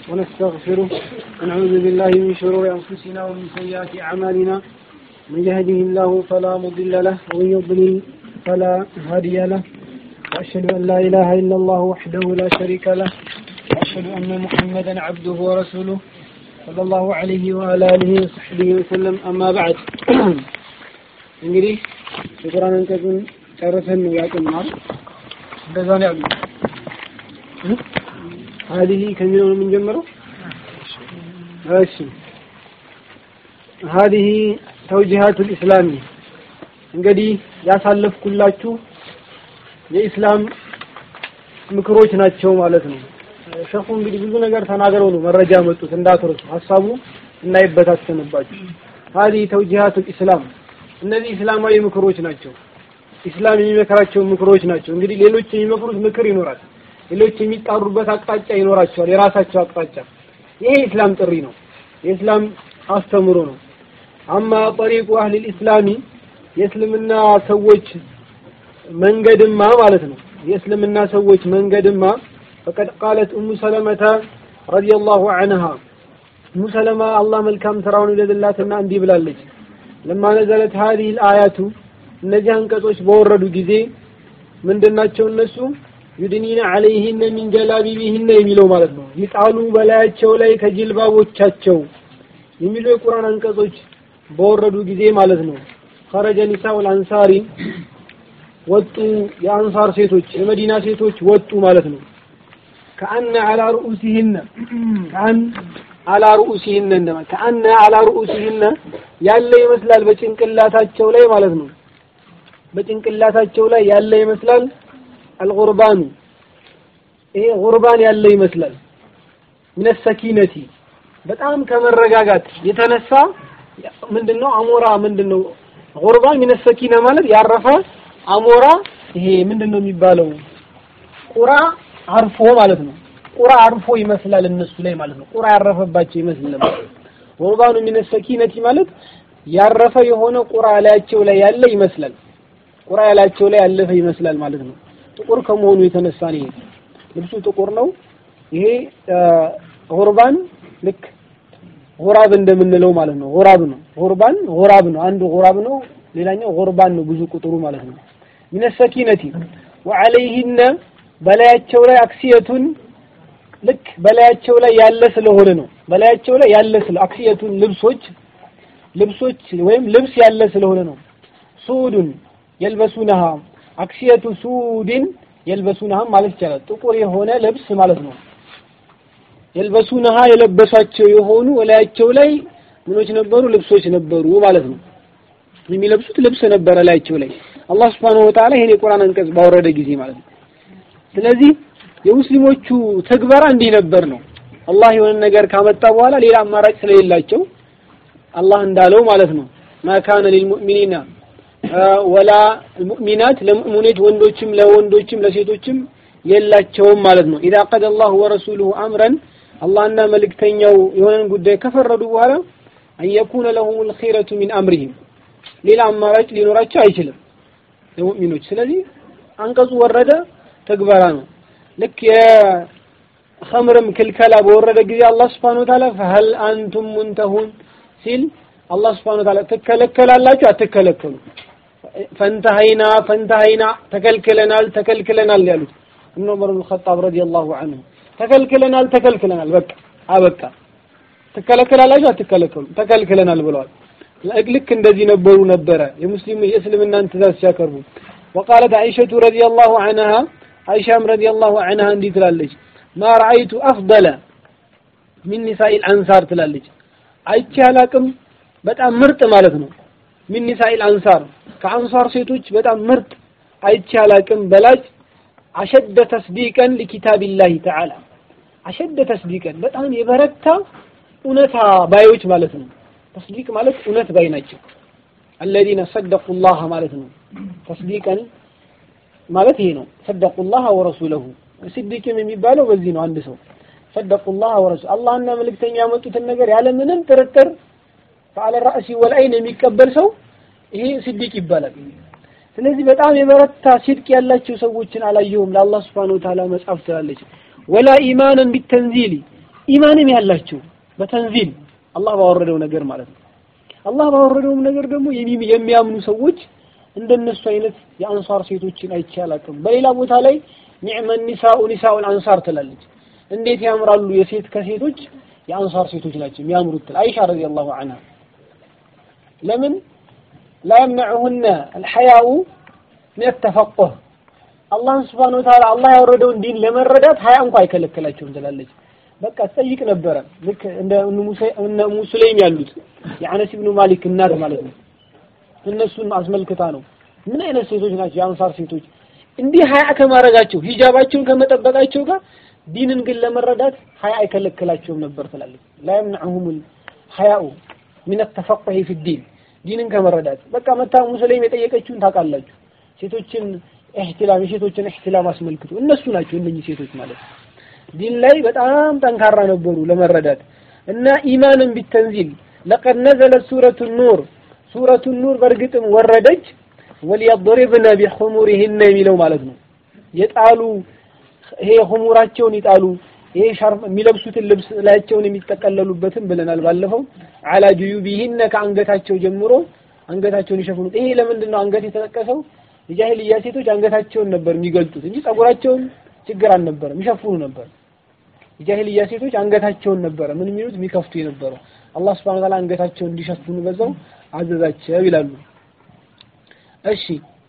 ونستغفره ونعوذ بالله من شرور أنفسنا ومن سيئات أعمالنا من يهده الله فلا مضل له ومن يضلل فلا هادي له وأشهد أن لا إله إلا الله وحده لا شريك له وأشهد أن محمدا عبده ورسوله صلى الله عليه وعلى آله وصحبه وسلم أما بعد እንግዲህ የቁርአን አንቀጹን ጨርሰን ነው ያቆምነው እንደዛ ነው ያሉ هذه ከሚለው ነው የምንጀምረው እሺ هذه توجيهات الإسلام እንግዲህ ያሳለፍኩላችሁ የኢስላም ምክሮች ናቸው ማለት ነው ሸኹ እንግዲህ ብዙ ነገር ተናግረው ነው መረጃ መጡት እንዳትረሱ ሀሳቡ እንዳይበታተንባችሁ هذه توجيهات الإسلام እነዚህ እስላማዊ ምክሮች ናቸው ኢስላም የሚመክራቸው ምክሮች ናቸው እንግዲህ ሌሎች የሚመክሩት ምክር ይኖራል ሌሎች የሚጣሩበት አቅጣጫ ይኖራቸዋል የራሳቸው አቅጣጫ ይሄ ኢስላም ጥሪ ነው የኢስላም አስተምሮ ነው አማ ጠሪቁ አህል ኢስላሚ የእስልምና ሰዎች መንገድማ ማለት ነው የእስልምና ሰዎች መንገድማ ፈቀድ ቃለት ኡሙ ሰለመተ ረዲየላሁ ዐንሃ ኡሙ ሰለማ አላህ መልካም ስራውን ይውደድላትና እንዲህ ብላለች ለማ ነዘለት هذه الآيات እነዚህ አንቀጾች በወረዱ ጊዜ ምንድናቸው እነሱ ዩድኒነ አለይሂነ ሚን ጀላቢቢሂነ የሚለው ማለት ነው ይጣሉ በላያቸው ላይ ከጅልባቦቻቸው የሚሉ የቁርአን አንቀጾች በወረዱ ጊዜ ማለት ነው خرج نساء الانصار ወጡ የአንሳር ሴቶች የመዲና ሴቶች ወጡ ማለት ነው ከአነ አላ ሩኡሲሂነ ከአን አላ ሩኡሲሂነ እንደማ ከአነ አላ ሩኡሲሂነ ያለ ይመስላል በጭንቅላታቸው ላይ ማለት ነው በጭንቅላታቸው ላይ ያለ ይመስላል አልጉርባኑ ይሄ ጉርባን ያለ ይመስላል ምን ሰኪነቲ በጣም ከመረጋጋት የተነሳ ምንድነው አሞራ ምንድነው ጉርባን ምን ሰኪነ ማለት ያረፈ አሞራ ይሄ ምንድነው የሚባለው ቁራ አርፎ ማለት ነው ቁራ አርፎ ይመስላል እነሱ ላይ ማለት ነው ቁራ ያረፈባቸው ይመስል ነበር ጉርባኑ ምን ሰኪነቲ ማለት ያረፈ የሆነ ቁራ ላያቸው ላይ ያለ ይመስላል ቁራ ያላቸው ላይ ያለፈ ይመስላል ማለት ነው ጥቁር ከመሆኑ የተነሳ ነው ልብሱ ጥቁር ነው ይሄ ጉርባን ልክ ጉራብ እንደምንለው ማለት ነው ጉራብ ነው ጉርባን ጉራብ ነው አንዱ ጉራብ ነው ሌላኛው ጉርባን ነው ብዙ ቁጥሩ ማለት ነው ምን ሰኪነቲ ወዐለይሂነ በላያቸው ላይ አክሲየቱን ልክ በላያቸው ላይ ያለ ስለሆነ ነው በላያቸው ላይ ያለ ስለ አክሲየቱን ልብሶች ልብሶች ወይም ልብስ ያለ ስለሆነ ነው ሱዱን የልበሱነሃ አክሲየቱ ሱድን የልበሱነሃ ማለት ይቻላል ጥቁር የሆነ ልብስ ማለት ነው የልበሱነሃ የለበሷቸው የሆኑ ወላያቸው ላይ ምኖች ነበሩ ልብሶች ነበሩ ማለት ነው የሚለብሱት ልብስ ነበረ ላያቸው ላይ አላህ Subhanahu Wa Ta'ala ይሄን የቁርአን አንቀጽ ባወረደ ጊዜ ማለት ነው ስለዚህ የሙስሊሞቹ ተግባራ እንዲህ ነበር ነው አላህ የሆነ ነገር ካመጣ በኋላ ሌላ አማራጭ ስለሌላቸው አላህ እንዳለው ማለት ነው ማካነ ሊልሙእሚኒና ወላ ሙእሚናት ለሙእሚኖች ወንዶችም ለወንዶችም ለሴቶችም የላቸውም ማለት ነው ኢዛ ቀደ አላሁ ወረሱሉሁ አምረን አላህና መልእክተኛው የሆነን ጉዳይ ከፈረዱ በኋላ አንየኩነ ለሁም ልኺረቱ ሚን አምሪሂም ሌላ አማራጭ ሊኖራቸው አይችልም ለሙእሚኖች ስለዚህ አንቀጹ ወረደ ተግባራ ነው ልክ የኸምርም ክልከላ በወረደ ጊዜ አላህ Subhanahu Wa Ta'ala فهل አንቱም ሙንተሁን ሲል አላህ Subhanahu Wa Ta'ala ትከለከላላችሁ አትከለከሉ ፈንተሃይና ፈንተሃይና ተከልክለናል ተከልክለናል ያሉት እነ ዑመር ኢብኑ ኸጣብ ረዲየላሁ ዐንሁ ተከልክለናል ተከልክለናል በቃ አበቃ ትከለከላላችሁ አትከለከሉ ተከልክለናል ብለዋል ልክ እንደዚህ ነበሩ ነበረ የሙስሊም የእስልምናን ትእዛዝ ሲያቀርቡ وقالت عائشة رضي الله عنها عائشة رضي الله عنها እንዲህ ትላለች ما رأيت أفضل من نساء الأنصار ትላለች አይቼ አላቅም በጣም ምርጥ ማለት ነው ሚን ኒሳኢል አንሳር ከአንሳር ሴቶች በጣም ምርጥ አይቼ አላቅም በላጭ አሸደ ተስዲቀን ሊኪታቢላሂ ተዓላ አሸደ ተስዲቀን በጣም የበረታ እውነታ ባዮች ማለት ነው ተስዲቅ ማለት እውነት ባይ ናቸው አለዚነ ሰደቁ ላህ ማለት ነው ተስዲቀን ማለት ይሄ ነው ሰደቁ ላህ ወረሱለሁ ስዲቅም የሚባለው በዚህ ነው አንድ ሰው ሰደቁ ላህ ወረሱ አላህና መልእክተኛ ያመጡትን ነገር ያለ ምንም ጥርጥር ፈአለ ራእሲ ወልአይን የሚቀበል ሰው ይሄ ስዲቅ ይባላል ስለዚህ በጣም የበረታ ሲድቅ ያላቸው ሰዎችን አላየሁም ለአላህ Subhanahu Wa Ta'ala መጽሐፍ ትላለች ወላ ኢማንን ቢተንዚሊ ኢማንም ያላቸው በተንዚል አላህ ባወረደው ነገር ማለት ነው። አላህ ባወረደውም ነገር ደግሞ የሚያምኑ ሰዎች እንደነሱ አይነት የአንሳር ሴቶችን አይቼ አላውቅም። በሌላ ቦታ ላይ ኒዕመ ኒሳኡ ኒሳኡል አንሳር ትላለች። እንዴት ያምራሉ የሴት ከሴቶች የአንሳር ሴቶች ናቸው የሚያምሩት ትል አይሻ ረዲየላሁ ዐንሃ ለምን ላ የምነዑሁነ አልሐያኡ ምን ተፈቁህ አላህን ስብሓነ ወተዓላ አላህ ያወረደውን ዲን ለመረዳት ሀያ እንኳ አይከለክላቸውም ትላለች። በቃ ትጠይቅ ነበረ ልክ እንደ እነ ኡሙ ሱለይም ያሉት የአነስ ብኑ ማሊክ እናት ማለት ነው። እነሱን አስመልክታ ነው ምን አይነት ሴቶች ናቸው የአንሳር ሴቶች እንዲህ ሀያ ከማድረጋቸው ሂጃባቸውን ከመጠበቃቸው ጋር ዲንን ግን ለመረዳት ሀያ አይከለክላቸውም ነበር ትላለች። ላ የምነዑሁም ሀያኡ ሚን ተፈቁህ ፊ ዲን ዲንን ከመረዳት በቃ መታ ኡሙ ሱለይም የጠየቀችውን ታውቃላችሁ። ሴቶችን ኢህቲላም የሴቶችን ኢህቲላም አስመልክቶ እነሱ ናቸው እነኚህ ሴቶች ማለት ነው። ዲን ላይ በጣም ጠንካራ ነበሩ ለመረዳት እና ኢማንን ቢተንዚል ለቀድ ነዘለት ሱረቱ ኑር ሱረቱ ኑር በእርግጥም ወረደች ወሊየድሪብነ ቢኹሙሪሂነ የሚለው ማለት ነው። የጣሉ ይሄ ኹሙራቸውን ይጣሉ ይሄ ሻርፍ የሚለብሱትን ልብስ ላያቸውን የሚጠቀለሉበትን ብለናል ባለፈው። አላ ጁዩቢሂነ ከአንገታቸው ጀምሮ አንገታቸውን ይሸፍኑት። ይሄ ለምንድን ነው አንገት የተጠቀሰው? የጃሂልያ ሴቶች አንገታቸውን ነበር የሚገልጡት እንጂ ጸጉራቸውን ችግር አልነበረም፣ ይሸፍኑ ነበር። የጃሂልያ ሴቶች አንገታቸውን ነበረ ምን የሚሉት የሚከፍቱ የነበረው። አላህ ሱብሓነሁ ወተዓላ አንገታቸውን እንዲሸፍኑ በዛው አዘዛቸው ይላሉ። እሺ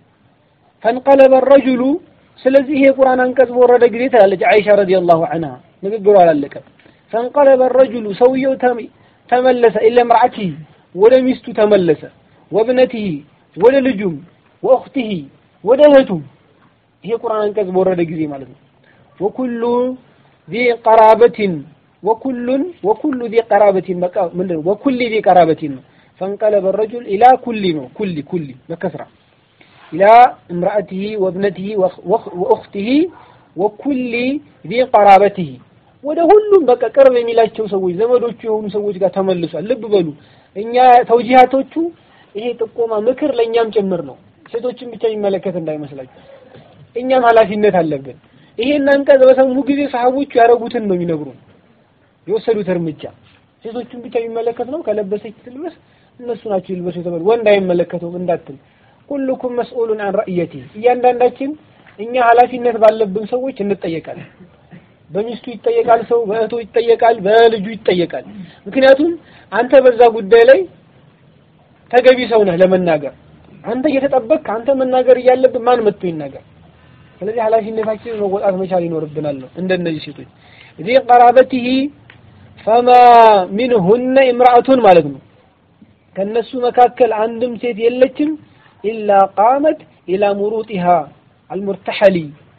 ፈንቀለበ ረጁሉ ስለዚህ ይሄ ቁርአን አንቀጽ በወረደ ጊዜ ትላለች አይሻ ረዲየላሁ ዐንሃ ንግግሩ አላለቀም። ፈንቀለበ ረጁሉ ሰውየው ተመለሰ ኢለ ምርዓቲሂ ወደ ሚስቱ ተመለሰ ወብነቲሂ ወደ ልጁም ወእኽቲሂ ወደ እህቱም ይሄ ቁርአን አንቀጽ በወረደ ጊዜ ማለት ነው። ወኩሉ ዚ ቀራበቲን ወኩሉን ወኩሉ ዚ ቀራበቲን በቃ ምንድን ነው ወኩሊ ዚ ቀራበቲን ነው። ፈንቀለበ ረጁል ኢላ ኩሊ ነው ኩሊ ኩሊ በከስራ ኢላ እምራአቲሂ ወብነቲሂ ወእኽቲሂ ወኩሊ ዚ ቀራበቲሂ ወደ ሁሉም በቃ ቅርብ የሚላቸው ሰዎች ዘመዶቹ የሆኑ ሰዎች ጋር ተመልሷል። ልብ በሉ እኛ ተውጂሃቶቹ ይሄ ጥቆማ ምክር ለእኛም ጭምር ነው። ሴቶችን ብቻ የሚመለከት እንዳይመስላችሁ እኛም ኃላፊነት አለብን። ይሄን አንቀጽ በሰሙ ጊዜ ሰሃቦቹ ያደረጉትን ነው የሚነግሩን የወሰዱት እርምጃ። ሴቶችን ብቻ የሚመለከት ነው። ከለበሰች ትልበስ፣ እነሱ ናቸው ይልበሱ የተባሉ ወንድ አይመለከተውም እንዳትል። ኩልኩም መስኡሉን አን ረእየቲ፣ እያንዳንዳችን እኛ ኃላፊነት ባለብን ሰዎች እንጠየቃለን። በሚስቱ ይጠየቃል ሰው፣ በእህቱ ይጠየቃል፣ በልጁ ይጠየቃል። ምክንያቱም አንተ በዛ ጉዳይ ላይ ተገቢ ሰው ነህ ለመናገር አንተ እየተጠበቅክ አንተ መናገር እያለብህ ማን መጥቶ ይናገር? ስለዚህ ኃላፊነታችንን መወጣት መቻል ይኖርብናል ነው እንደነዚህ ሴቶች ዚ ቀራበቲሂ ፈማ ሚንሁነ ኢምራአቱን ማለት ነው ከነሱ መካከል አንድም ሴት የለችም ኢላ ቃመት ኢላ ሙሩጢሃ አልሙርተሐሊ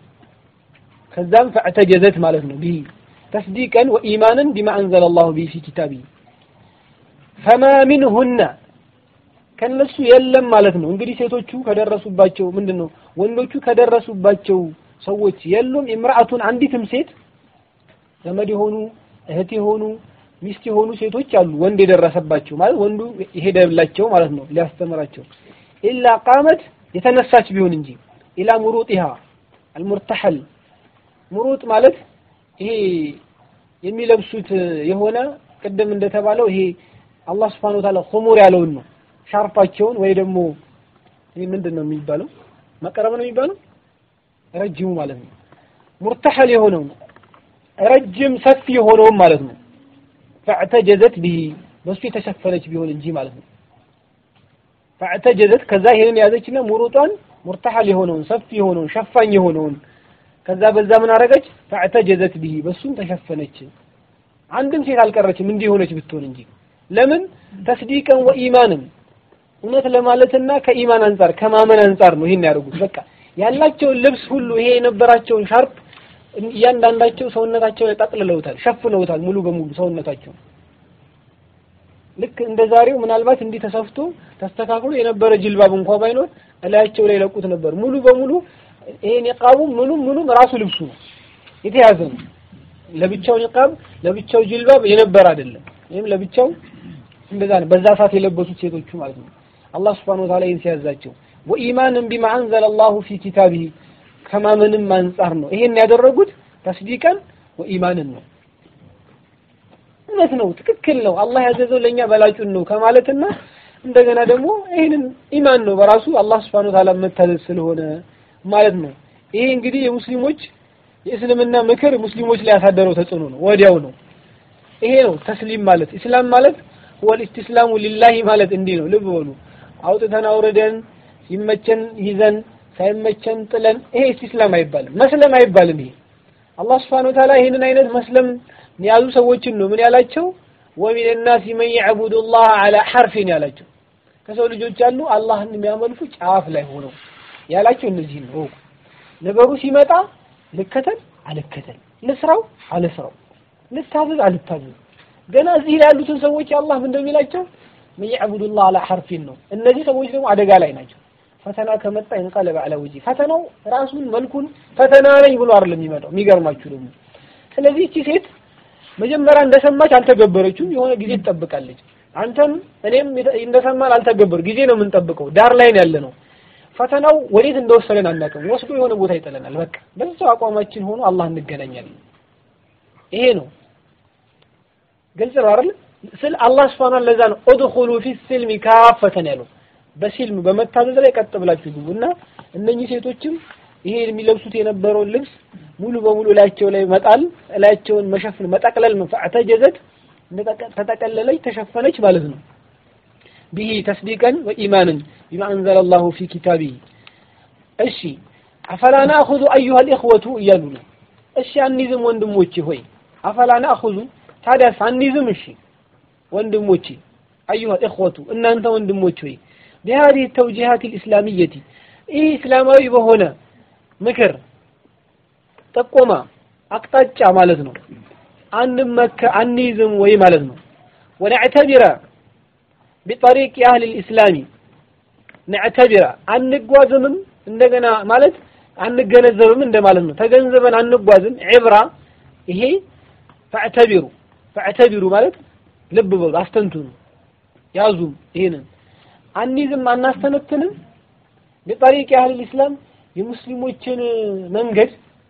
ከዛም ፈዕተጀዘት ማለት ነው ቢሂ ተስዲቀን ወኢማንን ቢማ አንዘለ አላሁ ቢሂ ፊ ኪታቢሂ ፈማ ሚንሁነ ከነሱ የለም ማለት ነው። እንግዲህ ሴቶቹ ከደረሱባቸው ምንድን ነው ወንዶቹ ከደረሱባቸው ሰዎች የሉም። ኢምራአቱን አንዲትም ሴት ዘመድ የሆኑ እህት የሆኑ ሚስት የሆኑ ሴቶች አሉ። ወንድ የደረሰባቸው ማለት ወንዱ የሄደላቸው ማለት ነው ሊያስተምራቸው ኢላ ቃመት የተነሳች ቢሆን እንጂ ኢላ ሙሩጢሃ አልሙርተሐል ሙሩጥ ማለት ይሄ የሚለብሱት የሆነ ቅድም እንደተባለው ይሄ አላህ Subhanahu Wa Ta'ala ኹሙር ያለውን ነው ሻርፓቸውን ወይ ደግሞ ይህ ምንድን ነው የሚባለው መቀረብ ነው የሚባለው ረጅሙ ማለት ነው ሙርተሐል የሆነው ረጅም ሰፊ የሆነውም ማለት ነው ፈዕተጀዘት ቢሂ በሱ የተሸፈነች ቢሆን እንጂ ማለት ነው ፈዕተጀዘት ከዛ ይሄንን ያዘችና ሙሩጧን ሙርተሐል የሆነውን ሰፊ የሆነውን ሸፋኝ የሆነውን ከዛ በዛ ምን አረገች ፈዕተጀዘት ቢሂ በሱም ተሸፈነች አንድም ሴት አልቀረችም እንዲህ የሆነች ብትሆን እንጂ ለምን ተስዲቀን ወኢማንን እውነት ለማለትና ከኢማን አንጻር ከማመን አንጻር ነው ይሄን ያደርጉት። በቃ ያላቸውን ልብስ ሁሉ ይሄ የነበራቸውን ሻርፕ እያንዳንዳቸው ሰውነታቸው ላይ ጠቅልለውታል፣ ሸፍነውታል ሙሉ በሙሉ ሰውነታቸው። ልክ እንደ ዛሬው ምናልባት እንዲህ ተሰፍቶ ተስተካክሎ የነበረ ጅልባብ እንኳ ባይኖር እላያቸው ላይ ለቁት ነበር። ሙሉ በሙሉ ይሄ ኒቃቡ ምኑም ምኑም ራሱ ልብሱ ነው የተያዘ ነው። ለብቻው ኒቃብ ለብቻው ጅልባብ የነበረ አይደለም። ይሄም ለብቻው እንደዛ ነው። በዛ ሰዓት የለበሱት ሴቶቹ ማለት ነው። አላህ Subhanahu Wa Ta'ala ይህን ሲያዛቸው ወኢማንን ቢማ አንዘለ አላሁ ፊ ኪታቢሂ ከማመንም አንጻር ነው ይሄን ያደረጉት ተስዲቀን ወኢማንን ነው። እውነት ነው፣ ትክክል ነው፣ አላህ ያዘዘው ለእኛ በላጩን ነው ከማለትና እንደገና ደግሞ ይህንን ኢማን ነው በራሱ አላህ ስብሐነ ወተዓላ መታዘዝ ስለሆነ ማለት ነው። ይሄ እንግዲህ የሙስሊሞች የእስልምና ምክር ሙስሊሞች ላይ ያሳደረው ተጽዕኖ ነው፣ ወዲያው ነው። ይሄ ነው ተስሊም ማለት ኢስላም ማለት ወል ኢስቲስላሙ ሊላሂ ማለት እንዲህ ነው። ልብ በሉ አውጥተን አውርደን ሲመቸን ይዘን ሳይመቸን ጥለን ይሄ ኢስቲስላም አይባልም፣ መስለም አይባልም። ይሄ አላህ ስብሐነ ወተዓላ ይህንን አይነት መስለም የያዙ ሰዎችን ነው ምን ያላቸው? ወሚን ናሲ መን የዕቡዱ ላህ ዐላ ሐርፊን ያላቸው ከሰው ልጆች አሉ አላህን የሚያመልኩ ጫፍ ላይ ሆነው ያላቸው እነዚህ ነው። ነገሩ ሲመጣ ልከተል አልከተል፣ ልስራው አልስራው፣ ልታዘዝ አልታዘዝ። ገና እዚህ ላይ ያሉትን ሰዎች አላህ ምን እንደሚላቸው መን የዕቡዱ ላህ ዐላ ሐርፊን ነው። እነዚህ ሰዎች ደግሞ አደጋ ላይ ናቸው። ፈተና ከመጣ ይንቀለበ ዐላ ወጂ ፈተናው ራሱን መልኩን ፈተና ነኝ ብሎ አይደለም የሚመጣው። የሚገርማችሁ ደግሞ ስለዚህ እቺ ሴት መጀመሪያ እንደሰማች አልተገበረችም። የሆነ ጊዜ ትጠብቃለች። አንተም እኔም እንደሰማን አልተገበር ጊዜ ነው የምንጠብቀው። ዳር ላይ ያለ ነው ፈተናው ወዴት እንደወሰደን አናውቅም። ወስዶ የሆነ ቦታ ይጥለናል። በቃ በዛው አቋማችን ሆኖ አላህ እንገናኛለን። ይሄ ነው ግልጽ ነው አይደል? ስል አላህ Subhanahu ለዛ ነው ኡድኹሉ ፊ ሲልሚ ካፈተን ያለው በሲልም በመታዘዝ ላይ ቀጥ ብላችሁ ግቡ እና እነኚህ ሴቶችም ይሄ የሚለብሱት የነበረውን ልብስ ሙሉ በሙሉ ላያቸው ላይ መጣል ላያቸውን መሸፈን መጠቅለል ፈዕተጀዘት ተጠቀለለች ተሸፈነች ማለት ነው። ቢሂ ተስዲቀን ወኢማንን ቢማ አንዘለ ላሁ ፊ ኪታቢሂ። እሺ አፈላ ናእኹዙ አዩሃ ልእኽወቱ እያሉ ነው። እሺ አንይዝም ወንድሞቼ ሆይ አፈላ ናእኹዙ ታዲያስ አንይዝም? እሺ ወንድሞቼ አዩሃ ልእኽወቱ እናንተ ወንድሞች ሆይ ቢሃዲህ ተውጂሃት ልእስላሚየቲ ይህ እስላማዊ በሆነ ምክር ጠቆማ አቅጣጫ ማለት ነው። አንመከ አንይዝም ወይ ማለት ነው። ወነዕተቢረ ቢጠሪቅ አህል ልእስላሚ ነዕተቢረ አንጓዝምም እንደገና ማለት አንገነዘብም እንደማለት ነው። ተገንዘበን አንጓዝም። ዕብራ ይሄ ፈዕተቢሩ ፈዕተቢሩ ማለት ልብ በሉ አስተንትኑ፣ ያዙም ይሄንን አንይዝም አናስተነትንም ቢጠሪቅ አህል ልእስላም የሙስሊሞችን መንገድ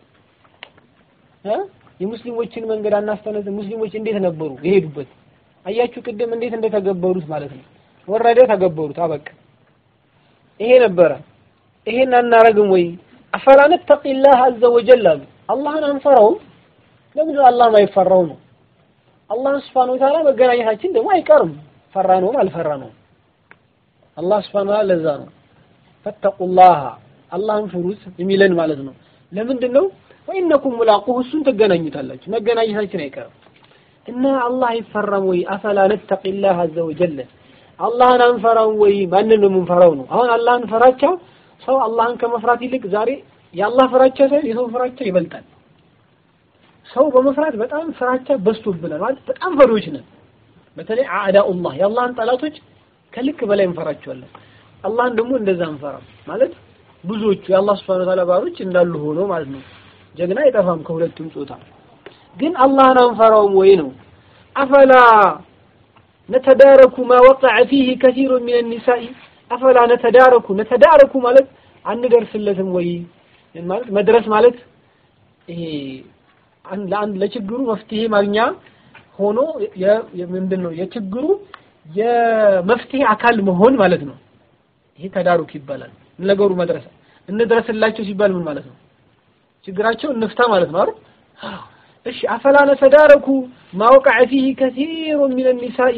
የሙስሊሞችን መንገድ አናስተነት ሙስሊሞች እንዴት ነበሩ የሄዱበት አያችሁ ቅድም እንዴት እንደተገበሩት ማለት ነው ወረደ ተገበሩት አበቃ ይሄ ነበረ ይሄን አናረግም ወይ አፈላ ነተቂላህ አዘ ወጀል አሉ አላህን አንፈራውም ለምን አላህ ማይፈራው ነው አላህ Subhanahu Wa Ta'ala መገናኘታችን ደግሞ አይቀርም ፈራ ነውም አልፈራ ነው አላህ Subhanahu Wa Ta'ala ለዛ ነው ፈተቁላህ አላህን ፍሩት የሚለን ማለት ነው ለምንድን ነው ወኢነኩም ሙላቁሁ እሱን ትገናኙታላችሁ መገናኘታችን አይቀርም እና አላህ አይፈራም ወይ አፈላ ነተቂላህ አዘ ወጀለ አላህን አንፈራም ወይ ማንን ነው የምንፈራው ነው አሁን አላህን ፈራቻ ሰው አላህን ከመፍራት ይልቅ ዛሬ የአላህ ፍራቻ ሳይሆን የሰው ፍራቻ ይበልጣል ሰው በመፍራት በጣም ፍራቻ በዝቶብናል ማለት በጣም ፈሪዎች ነን በተለይ አዕዳኡላህ የአላህን ጠላቶች ከልክ በላይ እንፈራቸዋለን አላህን ደግሞ እንደዛ እንፈራም ማለት ብዙዎቹ የአላህ Subhanahu Wa ባሮች እንዳሉ ሆኖ ማለት ነው ጀግና አይጠፋም ከሁለቱም ጾታ ግን አላህን አንፈራውም ወይ ነው አፈላ ነተዳረኩ ማ ወቀዐ ፊህ ከሲሩ ሚን النساء አፈላ ነተዳረኩ ነተዳረኩ ማለት አንደርስለትም ወይ ማለት መድረስ ማለት ይሄ ለአንድ ለችግሩ መፍትሄ ማግኛ ሆኖ ምንድን ነው የችግሩ የመፍትሄ አካል መሆን ማለት ነው ይሄ ተዳሩክ ይባላል ነገሩ መድረስ እንድረስላቸው ሲባል ምን ማለት ነው ችግራቸው እንፍታ ማለት ነው አይደል እሺ አፈላ ነተዳረኩ ማወቀዐ ፊህ ከሲሩ ሚን النساء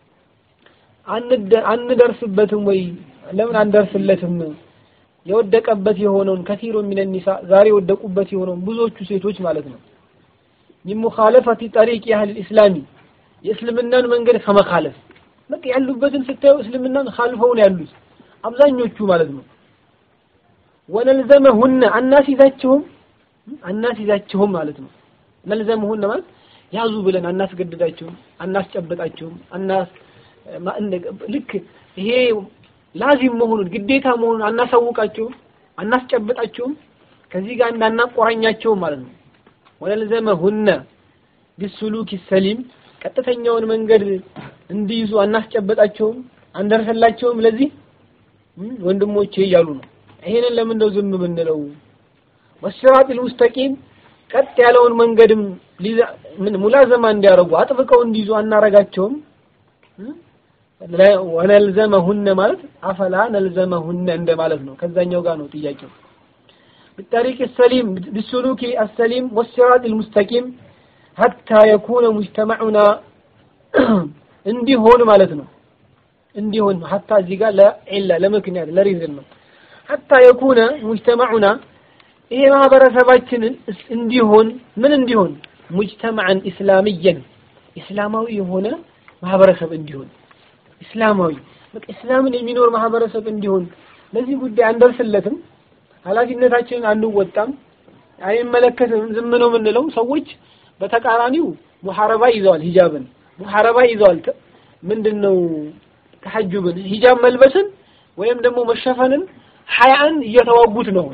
አንደርስበትም ወይ ለምን አንደርስለትም የወደቀበት የሆነውን ከሲሩ ሚን النساء ዛሬ የወደቁበት የሆነውን ብዙዎቹ ሴቶች ማለት ነው من مخالفة طريق أهل الإسلام የእስልምናን መንገድ ከመካለፍ በቃ ያሉበትን ስታዩ እስልምናን ካልፈው ነው ያሉት አብዛኞቹ ማለት ነው ወነልዘመሁነ አናሲዛቸውም አናሲዛቸውም ማለት ነው ነልዘመሁነ ማለት ያዙ ብለን አናስገድዳቸውም አናስጨበጣቸውም አናስ ልክ ይሄ ላዚም መሆኑን ግዴታ መሆኑን አናሳውቃቸውም አናስጨብጣቸውም ከዚህ ጋር እንዳናቆራኛቸውም ማለት ነው ወነልዘመሁነ ቢሱሉክ ሰሊም ቀጥተኛውን መንገድ እንዲይዙ አናስጨበጣቸውም አንደርሰላቸውም ለዚህ ወንድሞቼ እያሉ ነው ይሄንን ለምን ነው ዝም ብንለው ወሲራጢል ሙስተቂም ቀጥ ያለውን መንገድም ምን ሙላዘማ እንዲያደርጉ አጥብቀው እንዲይዙ አናረጋቸውም ወነልዘመሁነ ማለት አፈላ ነልዘመሁነ እንደማለት ነው ከዛኛው ጋር ነው ጥያቄው بالطريق السليم بالسلوك السليم والصراط المستقيم حتى يكون مجتمعنا እንዲሆን ማለት ነው እንዲሆን ሀታ እዚህ ጋር ለዒላ ለምክንያት ለሪዝን ነው ሀታ የኩነ ሙጅተማዑና ይሄ ማህበረሰባችንን እንዲሆን ምን እንዲሆን ሙጅተማዕን ኢስላምየን ኢስላማዊ የሆነ ማህበረሰብ እንዲሆን ኢስላማዊ በቃ እስላምን የሚኖር ማህበረሰብ እንዲሆን ለዚህ ጉዳይ አንደርስለትም ኃላፊነታችንን አንወጣም አይመለከትም ዝም ነው የምንለው ሰዎች በተቃራኒው ሙሐረባ ይዘዋል ሂጃብን ሙሐረባ ይዘዋል ምንድነው ተሐጁብን ሂጃብ መልበስን ወይም ደግሞ መሸፈንን ሀያን እየተዋጉት ነው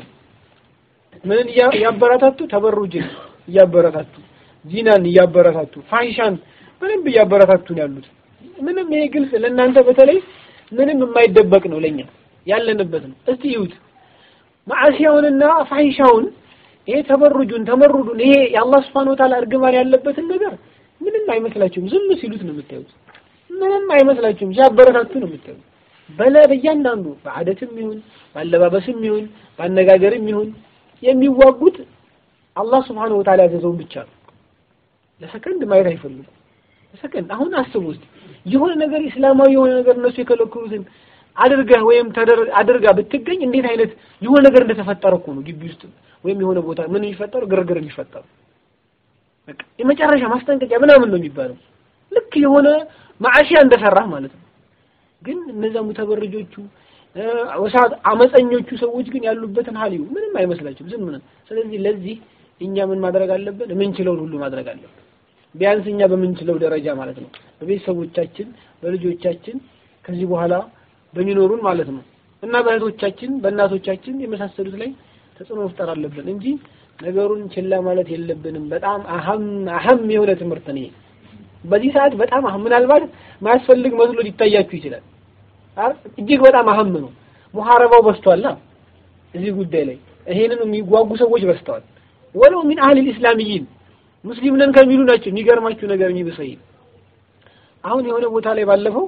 ምን እያበረታቱ ተበሩጅን እያበረታቱ ዚናን እያበረታቱ ፋሂሻን ምንም እያበረታቱ ነው ያሉት ምንም ይሄ ግልጽ ለእናንተ በተለይ ምንም የማይደበቅ ነው ለኛ ያለንበት ነው እስቲ ይዩት ማዓሲያውንና ፋሂሻውን ይሄ ተበሩጁን ተመሩዱን ይሄ የአላህ Subhanahu Wa Ta'ala እርግማን ያለበትን ነገር ምንም አይመስላችሁም ዝም ሲሉት ነው የምታዩት ምንም አይመስላችሁም ሲያበረታቱ ነው የምታዩት በለ በእያንዳንዱ በአደትም ይሁን ባለባበስም ይሁን ባነጋገርም ይሁን የሚዋጉት አላህ Subhanahu Wa Ta'ala ያዘዘውን ብቻ ነው ለሰከንድ ማየት አይፈልጉም ለሰከንድ አሁን አስቡ ውስጥ የሆነ ነገር እስላማዊ የሆነ ነገር እነሱ የከለከሉትን አድርገህ ወይም አድርጋ ብትገኝ እንዴት አይነት የሆነ ነገር እንደተፈጠረ እኮ ነው ግቢ ውስጥ ወይም የሆነ ቦታ ምን የሚፈጠሩ ግርግር የሚፈጠሩ በቃ የመጨረሻ ማስጠንቀቂያ ምናምን ነው የሚባለው ልክ የሆነ ማዓሺያ እንደሰራህ ማለት ነው ግን እነዛ ሙተበርጆቹ ወሳት አመፀኞቹ ሰዎች ግን ያሉበትን ሀል ምንም አይመስላችሁም ዝም ነው ስለዚህ ለዚህ እኛ ምን ማድረግ አለብን የምንችለውን ሁሉ ማድረግ አለብን ቢያንስ እኛ በምንችለው ደረጃ ማለት ነው በቤተሰቦቻችን በልጆቻችን ከዚህ በኋላ በሚኖሩን ማለት ነው እና በእህቶቻችን በእናቶቻችን የመሳሰሉት ላይ ተጽዕኖ መፍጠር አለብን እንጂ ነገሩን ችላ ማለት የለብንም በጣም አህም አህም የሆነ ትምህርት ነው በዚህ ሰዓት በጣም አህም ምናልባት ማያስፈልግ መስሎ ሊታያችሁ ይችላል እጅግ በጣም አህም ነው ሙሐረባው በስቷል እዚህ ጉዳይ ላይ ይሄንን የሚጓጉ ሰዎች በስተዋል ወለው ሚን አህል ልእስላሚይን ሙስሊም ነን ከሚሉ ናቸው የሚገርማችሁ ነገር የሚብሰይ አሁን የሆነ ቦታ ላይ ባለፈው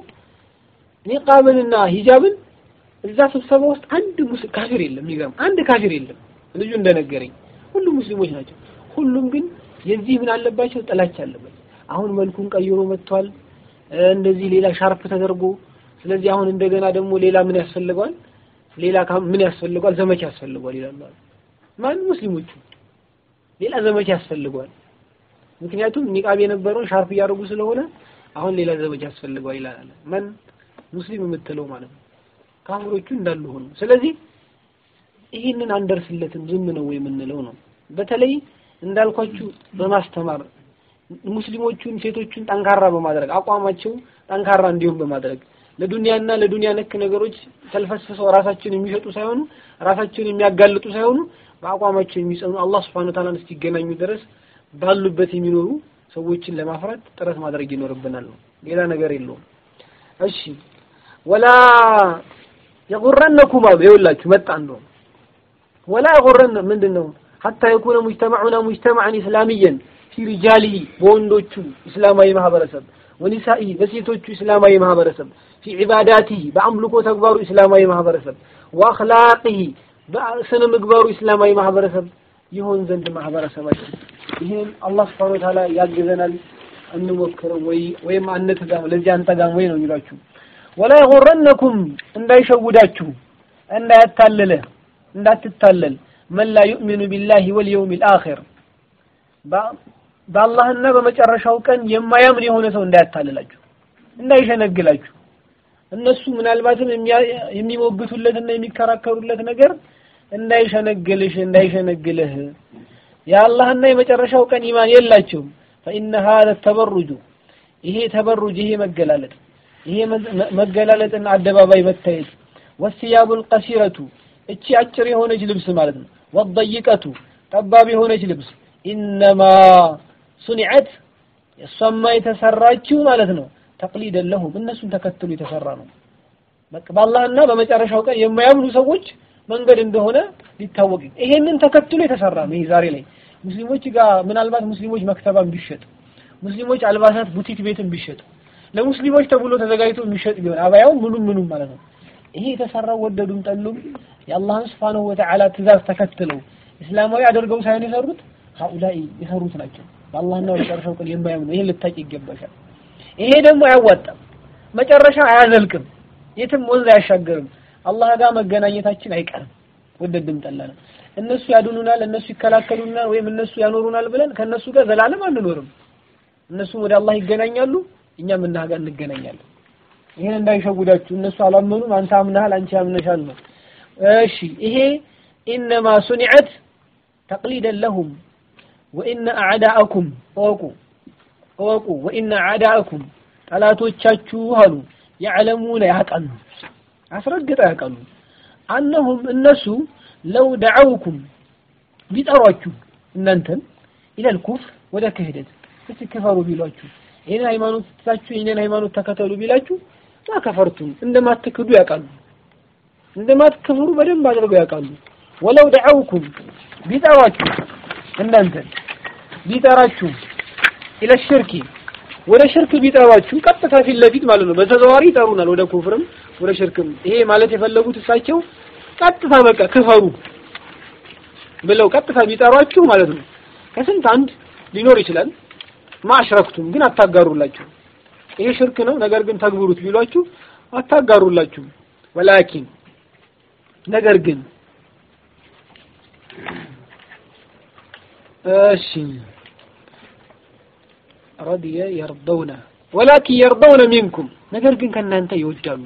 ኒቃብንና ሂጃብን እዛ ስብሰባ ውስጥ አንድ ሙስሊም ካፊር የለም የሚገርም አንድ ካፊር የለም ልጁ እንደነገረኝ ሁሉም ሙስሊሞች ናቸው ሁሉም ግን የዚህ ምን አለባቸው ጥላቻ አለበት አሁን መልኩን ቀይሮ መጥቷል እንደዚህ ሌላ ሻርፕ ተደርጎ ስለዚህ አሁን እንደገና ደግሞ ሌላ ምን ያስፈልገዋል ሌላ ምን ያስፈልገዋል ዘመቻ ያስፈልገዋል ይላሉ ማን ሙስሊሞቹ ሌላ ዘመቻ ያስፈልገዋል ምክንያቱም ኒቃብ የነበረውን ሻርፕ እያደረጉ ስለሆነ አሁን ሌላ ዘመቻ ያስፈልገዋል ይላል ማን ሙስሊም የምትለው ማለት ነው ካፍሮቹ እንዳሉ ሆኑ ስለዚህ ይህንን አንደርስለትም ዝም ነው የምንለው ነው በተለይ እንዳልኳችሁ በማስተማር ሙስሊሞቹን ሴቶቹን ጠንካራ በማድረግ አቋማቸው ጠንካራ እንዲሆን በማድረግ ለዱንያና ለዱንያ ነክ ነገሮች ተልፈስፈሰው ራሳቸውን የሚሸጡ ሳይሆኑ ራሳቸውን የሚያጋልጡ ሳይሆኑ በአቋማቸው የሚጸኑ አላህ Subhanahu Ta'ala እስኪገናኙ ድረስ ባሉበት የሚኖሩ ሰዎችን ለማፍራት ጥረት ማድረግ ይኖርብናል ነው ሌላ ነገር የለውም እሺ ወላ የጉረነኩም አሉ ይኸውላችሁ መጣ እንደው ወላ የጉረነ ምንድነው ሐታ የኩነ ሙጅተማዑና ሙጅተማዕን ኢስላሚየን ፊ ሪጃሊሂ በወንዶቹ እስላማዊ ማህበረሰብ ወኒሳኢ በሴቶቹ እስላማዊ ማህበረሰብ ፊ ዒባዳቲሂ በአምልኮ ተግባሩ እስላማዊ ማህበረሰብ ወአኽላቂሂ በስነ ምግባሩ እስላማዊ ማህበረሰብ ይሆን ዘንድ ማህበረሰባችን ይህን አላህ ስብሐነ ወተዓላ ያግዘናል እንሞክረው ወይ ወይም አንተጋም ለዚህ አንተጋም ወይ ነው የሚሏችሁ ወላ የغረነኩም እንዳይሸውዳችሁ እንዳያታልለ እንዳትታለል መን ላ ዩእሚኑ ቢላሂ ወልየውም ልአኺር በአላህና በመጨረሻው ቀን የማያምን የሆነ ሰው እንዳያታልላችሁ እንዳይሸነግላችሁ እነሱ ምናልባትም የሚሞግቱለትና የሚከራከሩለት ነገር እንዳይሸነግልሽ እንዳይሸነግልህ የአላህና የመጨረሻው ቀን ኢማን የላቸውም ፈኢነ ሀዘ ተበሩጁ ይሄ ተበሩጅ ይሄ መገላለጥ ይሄ መገላለጥና አደባባይ መታየት ወሲያቡል ቀሲረቱ እቺ አጭር የሆነች ልብስ ማለት ነው ወደይቀቱ ጠባብ የሆነች ልብስ ኢነማ ሱኒዐት እሷማ የተሰራችው ማለት ነው ተቅሊደን ለሁም እነሱን ተከትሎ የተሰራ ነው በቃ በአላህና በመጨረሻው ቀን የማያምኑ ሰዎች መንገድ እንደሆነ ሊታወቅ ይሄንን ተከትሎ የተሰራ ነው ይሄ ዛሬ ላይ ሙስሊሞች ጋር ምናልባት ሙስሊሞች መክተባም ቢሸጥ ሙስሊሞች አልባሳት ቡቲክ ቤትም ቢሸጥ ለሙስሊሞች ተብሎ ተዘጋጅቶ የሚሸጥ ቢሆን አባያው ምኑም ምኑም ማለት ነው። ይሄ የተሰራው ወደዱም ጠሉም የአላህን ስብሓነሁ ወተዓላ ትእዛዝ ተከትለው እስላማዊ አድርገው ሳይሆን የሰሩት ሀኡላይ የሰሩት ናቸው። በአላህና በመጨረሻው ቀን የማያምኑ ይሄን ልታቂ ይገባሻል። ይሄ ደግሞ አያዋጣም፣ መጨረሻ አያዘልቅም፣ የትም ወንዝ አያሻገርም። አላህ ጋር መገናኘታችን አይቀርም። ወደድም ጠላንም እነሱ ያድኑናል፣ እነሱ ይከላከሉናል፣ ወይም እነሱ ያኖሩናል ብለን ከእነሱ ጋር ዘላለም አንኖርም። እነሱም ወደ አላህ ይገናኛሉ፣ እኛም እና ጋር እንገናኛለን። ይሄን እንዳይሸጉዳችሁ። እነሱ አላመኑም፣ አንተ አምነሃል፣ አንቺ አምነሻል ነው። እሺ ይሄ ኢነማ ሱኒዐት ተቅሊደን ለሁም ወኢነ አዕዳአኩም እወቁ እወቁ ወኢነ አዕዳአኩም ጠላቶቻችሁ አሉ ያዕለሙነ ያውቃሉ አስረግጠው ያውቃሉ አነሁም እነሱ ለው ደዐውኩም ቢጠሯችሁ እናንተን ኢለል ኩፍር ወደ ክህደት እስቲ ክፈሩ ቢሏችሁ ይህን ሃይማኖት ትታችሁ ይህንን ሃይማኖት ተከተሉ ቢላችሁ ማከፈርቱም እንደማትክዱ ያውቃሉ እንደማትከፍሩ በደንብ አድርገው ያውቃሉ ወለው ደዐውኩም ቢጠሯችሁ እናንተን ቢጠራችሁ ኢለ ሽርኪ ወደ ሽርክ ቢጠሯችሁ ቀጥታ ፊት ለፊት ማለት ነው። በተዘዋዋሪ ይጠሩናል ወደ ኩፍርም ወደ ሽርክም። ይሄ ማለት የፈለጉት እሳቸው ቀጥታ በቃ ክፈሩ ብለው ቀጥታ ቢጠሯችሁ ማለት ነው። ከስንት አንድ ሊኖር ይችላል። ማሽረክቱም ግን አታጋሩላችሁ። ይሄ ሽርክ ነው፣ ነገር ግን ተግብሩት ቢሏችሁ አታጋሩላችሁ። ወላኪን ነገር ግን እሺ ረዲየ የርደውነ ወላኪን የርደውነ ሚንኩም ነገር ግን ከእናንተ ይወዳሉ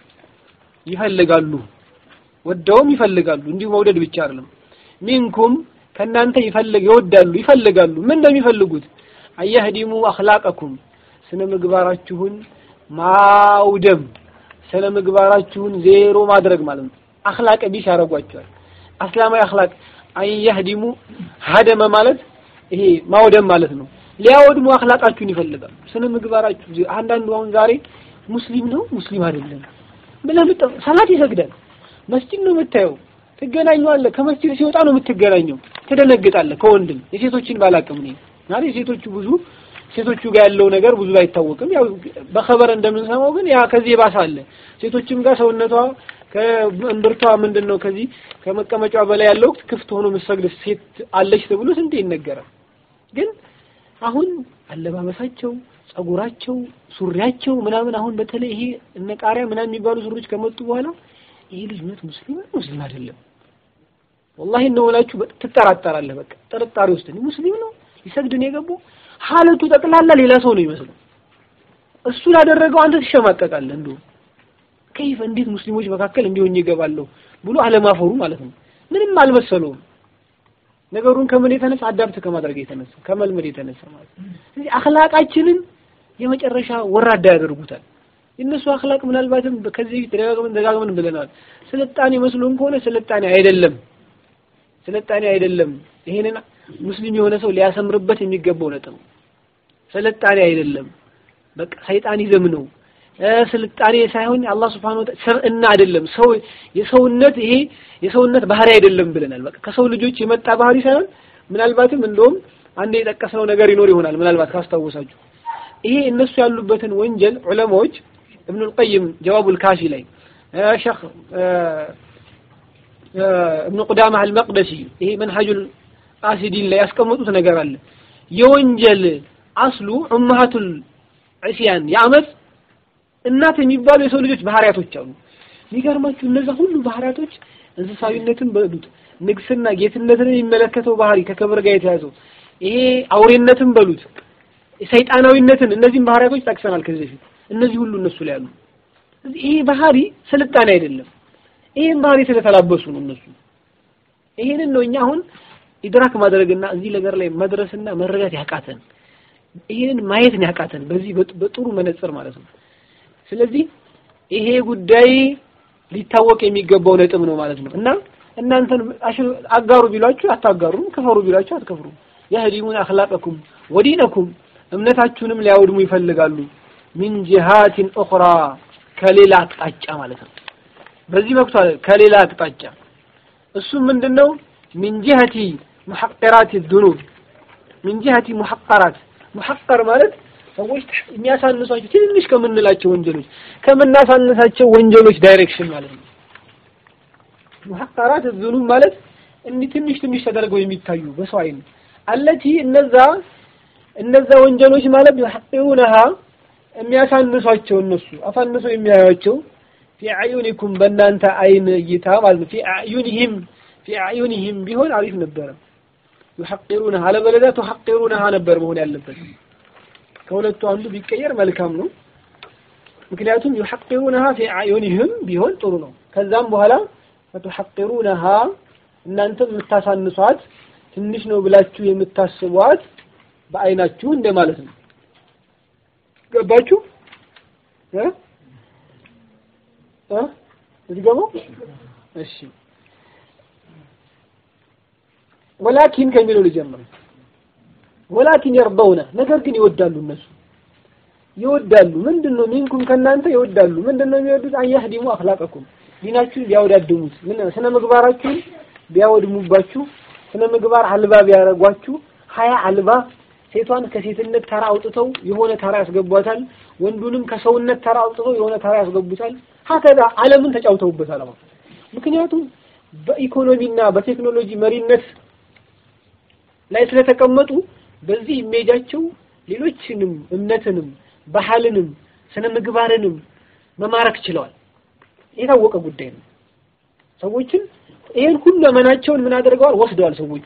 ይፈልጋሉ ወደውም ይፈልጋሉ እንዲሁ መውደድ ብቻ አይደለም ሚንኩም ከእናንተ ይፈልግ ይወዳሉ ይፈልጋሉ ምን እንደሚፈልጉት አየህዲሙ አኽላቀኩም ስነ ምግባራችሁን ማውደም ስነ ምግባራችሁን ዜሮ ማድረግ ማለት ነው አኽላቅ ቢስ ያደርጓቸዋል አስላማዊ አኽላቅ አየህዲሙ ሀደመ ማለት ይሄ ማውደም ማለት ነው ሊያወድሙ አኽላቃችሁን ይፈልጋሉ ስነ ምግባራችሁ አንዳንዱ አሁን ዛሬ ሙስሊም ነው ሙስሊም አይደለም ብለህ ሰላት ይሰግዳል መስጂድ ነው የምታየው ትገናኘዋለህ ከመስጂድ ሲወጣ ነው የምትገናኘው ትደነግጣለህ ከወንድም የሴቶችን ባላቅም ነው ማለት የሴቶቹ ብዙ ሴቶቹ ጋር ያለው ነገር ብዙ አይታወቅም ያው በኸበር እንደምንሰማው ግን ያ ከዚህ የባሰ አለ ሴቶችም ጋር ሰውነቷ ከእምብርቷ ምንድን ነው ከዚህ ከመቀመጫዋ በላይ ያለው ክፍት ሆኖ የምትሰግድ ሴት አለች ተብሎ ስንቴ ይነገራል ግን አሁን አለባበሳቸው ጸጉራቸው ሱሪያቸው ምናምን አሁን በተለይ ይሄ እነ ቃሪያ ምናምን የሚባሉ ሱሪዎች ከመጡ በኋላ ይሄ ልጅ እውነት ሙስሊም ነው ሙስሊም አይደለም ወላሂ ነው እላችሁ ትጠራጠራለህ በቃ ጥርጣሬ ውስጥ ነው ሙስሊም ነው ሊሰግድ ነው የገባው ሀለቱ ጠቅላላ ሌላ ሰው ነው ይመስለው እሱ ላደረገው አንተ ትሸማቀቃለህ እንዶ ከይፍ እንዴት ሙስሊሞች መካከል እንዲሆን ይገባለሁ ብሎ አለማፈሩ ማለት ነው ምንም አልመሰለውም ነገሩን ከምን የተነሳ አዳብት ከማድረግ የተነሳ ከመልመድ የተነሳ ማለት ነው ስለዚህ አኽላቃችንን የመጨረሻ ወራዳ ያደርጉታል የእነሱ አኽላቅ ምናልባትም ከዚህ በፊት ደጋግመን ደጋግመን ብለናል ስልጣኔ መስሎን ከሆነ ስልጣኔ አይደለም ስልጣኔ አይደለም ይሄንን ሙስሊም የሆነ ሰው ሊያሰምርበት የሚገባው ነጥብ ስልጣኔ አይደለም በቃ ሰይጣኒዝም ነው ስልጣኔ ሳይሆን አላህ Subhanahu Wa ስርዕና አይደለም ሰው የሰውነት ይሄ የሰውነት ባህሪ አይደለም ብለናል በቃ ከሰው ልጆች የመጣ ባህሪ ሳይሆን ምናልባትም እንደውም አንድ የጠቀስነው ነገር ይኖር ይሆናል ምናልባት ካስታወሳችሁ ይሄ እነሱ ያሉበትን ወንጀል ዑለማዎች ኢብኑ القيم ጀዋቡል ካፊ ላይ ሸህ ኢብኑ ቁዳማ አልመቅደሲ ይሄ መንሐጁል አሲዲን ላይ ያስቀመጡት ነገር አለ የወንጀል አስሉ ኡማሃቱል ዒስያን የአመፅ እናት የሚባሉ የሰው ልጆች ባህሪያቶች አሉ የሚገርማችሁ እነዛ ሁሉ ባህሪያቶች እንስሳዊነትን በሉት ንግስና ጌትነትን የሚመለከተው ባህሪ ከክብር ጋር የተያዘው ይሄ አውሬነትን በሉት ሰይጣናዊነትን እነዚህም ባህሪያቶች ጠቅሰናል ከዚህ በፊት እነዚህ ሁሉ እነሱ ላይ አሉ ይሄ ባህሪ ስልጣኔ አይደለም ይሄን ባህሪ ስለተላበሱ ነው እነሱ ይሄንን ነው እኛ አሁን ኢድራክ ማድረግና እዚህ ነገር ላይ መድረስና መረዳት ያቃተን ይሄንን ማየትን ያቃተን በዚህ በጥሩ መነጽር ማለት ነው ስለዚህ ይሄ ጉዳይ ሊታወቅ የሚገባው ነጥብ ነው ማለት ነው እና እናንተን አጋሩ ቢሏችሁ አታጋሩም ከፈሩ ቢሏችሁ አትከፍሩም የህዲሙን አኽላቀኩም ወዲነኩም እምነታችሁንም ሊያወድሙ ይፈልጋሉ ሚን ጂሃቲን ኡኽራ ከሌላ አቅጣጫ ማለት ነው በዚህ መክቷል ከሌላ አቅጣጫ እሱም ምንድነው ሚን ጂሃቲ ሙሐቀራት ዙኑብ ሚን ጂሀቲ ሙሐቀራት ሙሐቀር ማለት ሰዎች የሚያሳንሷቸው ትንሽ ከምንላቸው ወንጀሎች ከምናሳንሳቸው ወንጀሎች ዳይሬክሽን ማለት ነው። ሙሐቀራት ዙኑብ ማለት እንዲህ ትንሽ ትንሽ ተደርገው የሚታዩ በሰው አይን አለቲ እነዛ እነዛ ወንጀሎች ማለት ይሐቂሩነሃ የሚያሳንሷቸው እነሱ አሳንሰው የሚያዩቸው ፊ አዩኒኩም በእናንተ አይን እይታ ማለት ነው። ፊ አዩኒሂም ፊ አዩኒሂም ቢሆን አሪፍ ነበረ። ዩሐቂሩነሃ አለበለዚያ ቱሐቂሩነሃ ነበር መሆን ያለበት። ከሁለቱ አንዱ ቢቀየር መልካም ነው። ምክንያቱም ዩሐቂሩነሃ ፊ አዩኒሂም ቢሆን ጥሩ ነው። ከዛም በኋላ ፈቱሐቂሩነሃ እናንተ የምታሳንሷት ትንሽ ነው ብላችሁ የምታስቧት በአይናችሁ እንደማለት ነው። ገባችሁ? እ እ እዚህ ገባ? እሺ ወላኪን ከሚለው ልጀምር። ወላኪን የርደውነ ነገር ግን ይወዳሉ እነሱ ይወዳሉ። ምንድን ነው ሚንኩም ከእናንተ ይወዳሉ። ምንድን ነው የሚወዱት? አያህዲሙ አኽላቀኩም ዲናችሁን ቢያወዳድሙት፣ ምን ስነ ምግባራችሁን ቢያወድሙባችሁ፣ ስነ ምግባር አልባ ቢያረጓችሁ፣ ሀያ አልባ ሴቷን ከሴትነት ተራ አውጥተው የሆነ ተራ ያስገቧታል። ወንዱንም ከሰውነት ተራ አውጥተው የሆነ ተራ ያስገቡታል። ሀከዛ ዓለምን ተጫውተውበታል። ምክንያቱም በኢኮኖሚና በቴክኖሎጂ መሪነት ላይ ስለተቀመጡ በዚህ ኢሜጃቸው ሌሎችንም እምነትንም ባህልንም ስነ ምግባርንም መማረክ ችለዋል። የታወቀ ጉዳይ ነው። ሰዎችን ይሄን ሁሉ መናቸውን ምን አድርገዋል? ወስደዋል ሰዎቹ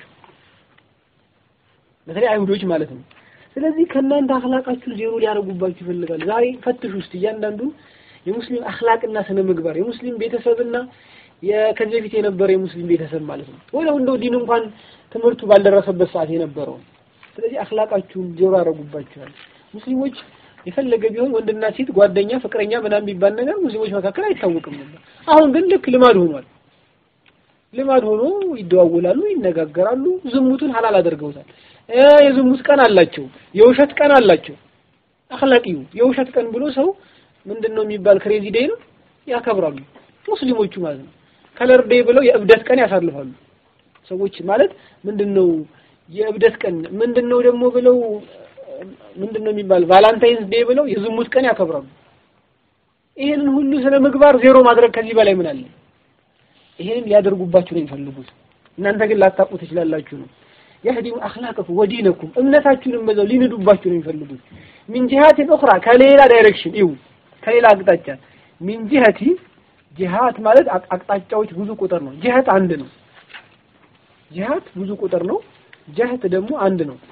በተለይ አይሁዶች ማለት ነው። ስለዚህ ከእናንተ አኽላቃችሁ ዜሮ ሊያደርጉባችሁ ይፈልጋል። ዛሬ ፈትሽ ውስጥ እያንዳንዱ የሙስሊም አኽላቅና ስነ ምግባር የሙስሊም ቤተሰብና ከዚህ በፊት የነበረ የሙስሊም ቤተሰብ ማለት ነው። ወዲያው እንደው ዲን እንኳን ትምህርቱ ባልደረሰበት ሰዓት የነበረው ስለዚህ አኽላቃችሁን ዜሮ ያደርጉባችኋል። ሙስሊሞች የፈለገ ቢሆን ወንድና ሴት ጓደኛ፣ ፍቅረኛ ምናምን የሚባል ነገር ሙስሊሞች መካከል አይታወቅም ነበር። አሁን ግን ልክ ልማድ ሆኗል። ልማድ ሆኖ ይደዋወላሉ፣ ይነጋገራሉ። ዝሙቱን ሐላል አድርገውታል። የዝሙት ቀን አላቸው፣ የውሸት ቀን አላቸው። አኽላቂው የውሸት ቀን ብሎ ሰው ምንድነው የሚባል ክሬዚ ዴይ ነው ያከብራሉ ሙስሊሞቹ ማለት ነው። ከለር ዴይ ብለው የእብደት ቀን ያሳልፋሉ። ሰዎች ማለት ምንድነው የእብደት ቀን ምንድነው ደግሞ ብለው ምንድነው የሚባል ቫላንታይንስ ዴይ ብለው የዝሙት ቀን ያከብራሉ። ይሄንን ሁሉ ስነ ምግባር ዜሮ ማድረግ ከዚህ በላይ ምን አለ? ይሄንን ሊያደርጉባችሁ ነው የሚፈልጉት። እናንተ ግን ላታውቁ ትችላላችሁ ነው የህዲሙ አኽላቀኩም ወዲነኩም እምነታችሁንም በዛው ሊንዱባችሁ ነው የሚፈልጉት። ሚን ጂሃቲን ኡኽራ ከሌላ ዳይሬክሽን ይው ከሌላ አቅጣጫ ሚን ጂሃቲ ጂሃት ማለት አቅጣጫዎች ብዙ ቁጥር ነው። ጂሃት አንድ ነው። ጂሃት ብዙ ቁጥር ነው። ጀህት ደግሞ አንድ ነው።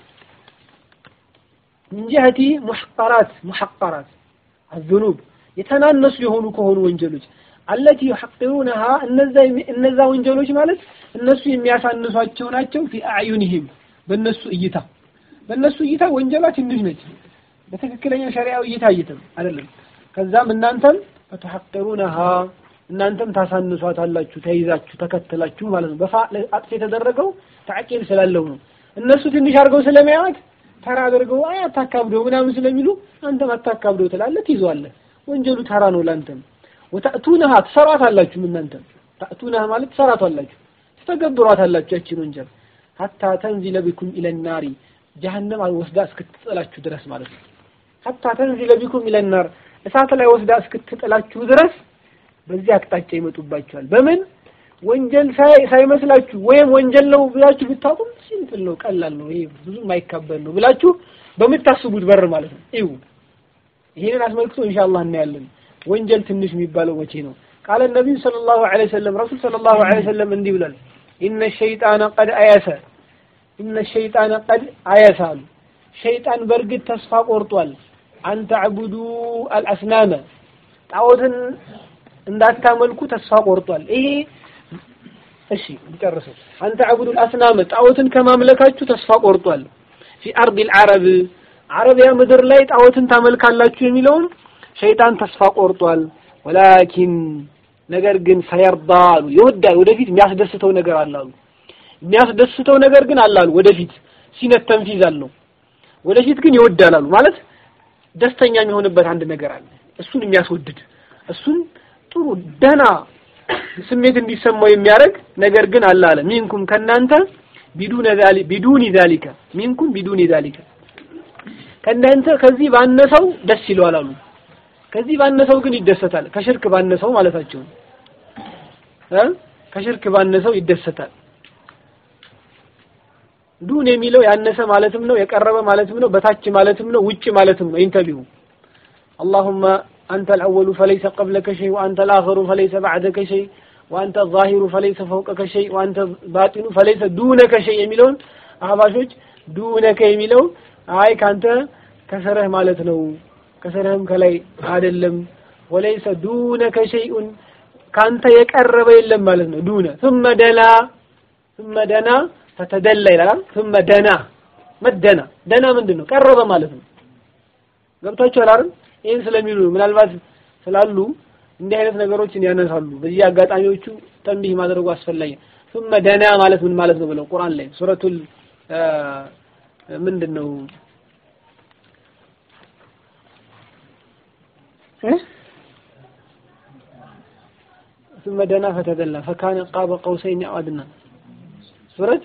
ሚን ጂሃቲ ሙሐቀራት ሙሐቀራት አዝኑብ የተናነሱ የሆኑ ከሆኑ ወንጀሎች አለቲ ዩሐቂሩነሃ እነዛ እነዛ ወንጀሎች ማለት እነሱ የሚያሳንሷቸው ናቸው። ፊ አዕዩኒሂም በእነሱ እይታ በእነሱ እይታ ወንጀሏ ትንሽ ነች። በትክክለኛ ሸሪዓዊ እይታ እይተም አይደለም። ከዛም እናንተም ፈተሐቂሩነሃ እናንተም ታሳንሷታላችሁ፣ ተይዛችሁ ተከትላችሁ ማለት ነው። በፋ አጥፍ የተደረገው ተዕቂል ስላለው ነው። እነሱ ትንሽ አድርገው ስለሚያዩት ተራ አድርገው አይ አታካብደው ምናምን ስለሚሉ አንተም አታካብደው ትላለህ፣ ትይዘዋለህ። ወንጀሉ ተራ ነው ላንተም ወተእቱነሃ ትሰሯታላችሁ እናንተም ተእቱነሃ ማለት ትሰሯታላችሁ ትተገብሯታላችሁ ያችን ወንጀል ሀታ ተንዚለ ቢኩም ኢለናሪ ጀሀነም ወስዳ እስክትጥላችሁ ድረስ ማለት ነው። ሀታ ተንዚለ ቢኩም ኢለናር እሳት ላይ ወስዳ እስክትጥላችሁ ድረስ በዚህ አቅጣጫ ይመጡባችኋል። በምን ወንጀል ሳይመስላችሁ ወይም ወንጀል ነው ብላችሁ ብታውቁም ሲምፕል ነው፣ ቀላል ነው፣ ይሄ ብዙ የማይካበል ነው ብላችሁ በምታስቡት በር ማለት ነው። ይሁ ይሄንን አስመልክቶ ኢንሻአላህ እናያለን። ወንጀል ትንሽ የሚባለው መቼ ነው? ቃለ ነቢዩ ሰለላሁ ዐለይሂ ወሰለም ረሱል ሰለላሁ ዐለይሂ ወሰለም እንዲህ ብሏል። ኢነ ሸይጣነ ቀድ አየሰ ኢነ ሸይጣነ ቀድ አየሰ አሉ። ሸይጣን በእርግጥ ተስፋ ቆርጧል። አንተ ዕቡዱ አልአስናመ ጣዖትን እንዳታመልኩ ተስፋ ቆርጧል። ይሄ እሺ ጨርሰው አንተ ዕቡዱ አልአስናመ ጣዖትን ከማምለካችሁ ተስፋ ቆርጧል። ፊ አርዲል ዓረብ አረቢያ ምድር ላይ ጣዖትን ታመልካላችሁ የሚለውን ሸይጣን ተስፋ ቆርጧል። ወላኪን ነገር ግን ሰየርዳ አሉ ይወዳል። ወደፊት የሚያስደስተው ነገር አለ አሉ። የሚያስደስተው ነገር ግን አለ አሉ። ወደፊት ሲነት ተንፊዝ አለው። ወደፊት ግን ይወዳል አሉ። ማለት ደስተኛ የሚሆንበት አንድ ነገር አለ። እሱን የሚያስወድድ እሱን ጥሩ ደህና ስሜት እንዲሰማው የሚያደርግ ነገር ግን አለ አለ። ሚንኩም ከናንተ ቢዱነ ዛሊ ቢዱኒ ዛሊከ ሚንኩም ቢዱኒ ዛሊከ ከእናንተ ከዚህ ባነሰው ደስ ይለዋል አሉ። ከዚህ ባነሰው ግን ይደሰታል። ከሽርክ ባነሰው ማለታቸው እ ከሽርክ ባነሰው ይደሰታል። ዱን የሚለው ያነሰ ማለትም ነው፣ የቀረበ ማለትም ነው፣ በታች ማለትም ነው፣ ውጭ ማለትም ነው። ኢንተቢሁ اللهم أنت الأول فليس قبلك شيء وأنت الآخر فليس بعدك شيء وأنت الظاهر فليس فوقك شيء وأنت الباطن فليس دونك شيء የሚለውን አህባሾች ዱነከ የሚለው አይ ካንተ ከስርህ ማለት ነው ከስርህም ከላይ አይደለም ወለይሰ ዱነከ ሸይኡን ካንተ የቀረበ የለም ማለት ነው ዱነ ثم دنا ثم دنا فتدلى ይላል ثم دنا መደና ደና ምንድን ነው ቀረበ ማለት ነው ገብታችኋል አይደል ይህን ስለሚሉ ምናልባት ስላሉ እንዲህ አይነት ነገሮችን ያነሳሉ በዚህ አጋጣሚዎቹ ተንቢህ ማድረጉ አስፈላጊ ثم ደና ማለት ምን ማለት ነው ብለው ቁርአን ላይ ሱረቱል ምንድን ነው ثم دنا فتدلى فكان قاب قوسين او ادنى ሱረት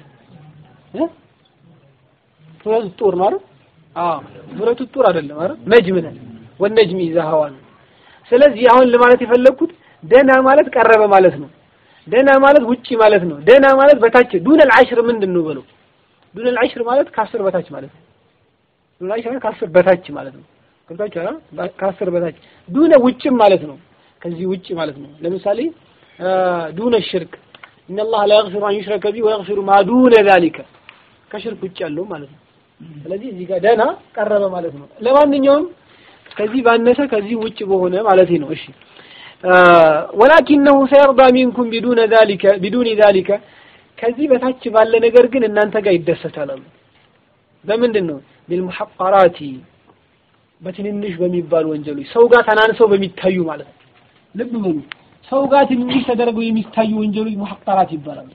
ሱረቱ ጡር ነው አይደል አዎ ሱረቱ ጡር አይደለም አይደል ነጅም ነን ወነጅም ኢዛ ሀዋ ነው ስለዚህ አሁን ለማለት የፈለግኩት ደና ማለት ቀረበ ማለት ነው ደና ማለት ውጪ ማለት ነው ደና ማለት በታች ዱነል አሽር ምንድን ነው በለው ዱነል አሽር ማለት ከአስር በታች ማለት ነው ዱነል አሽር ከአስር በታች ማለት ነው ገብታችሁ አይደል ከአስር በታች ዱነ ውጭም ማለት ነው ከዚህ ውጭ ማለት ነው ለምሳሌ ዱነ ሽርክ إن الله لا يغفر أن يشرك به ويغفر ما دون ذلك ከሽርክ ውጭ ያለው ማለት ነው ስለዚህ እዚህ ጋር ደና ቀረበ ማለት ነው ለማንኛውም ከዚህ ባነሰ ከዚህ ውጭ በሆነ ማለት ነው እሺ ወላኪነሁ ሰየርዳ ሚንኩም ቢዱነ ዛሊከ ቢዱኒ ዛሊከ ከዚህ በታች ባለ ነገር ግን እናንተ ጋር ይደሰታል አሉ በምንድን ነው ቢልሙሐቀራቲ በትንንሽ በሚባሉ ወንጀሎች ሰው ጋር ተናንሰው በሚታዩ ማለት ነው ልብ በሉ ሰው ጋር ትንሽ ተደርገው የሚታዩ ወንጀሎች ሙሐቀራት ይባላሉ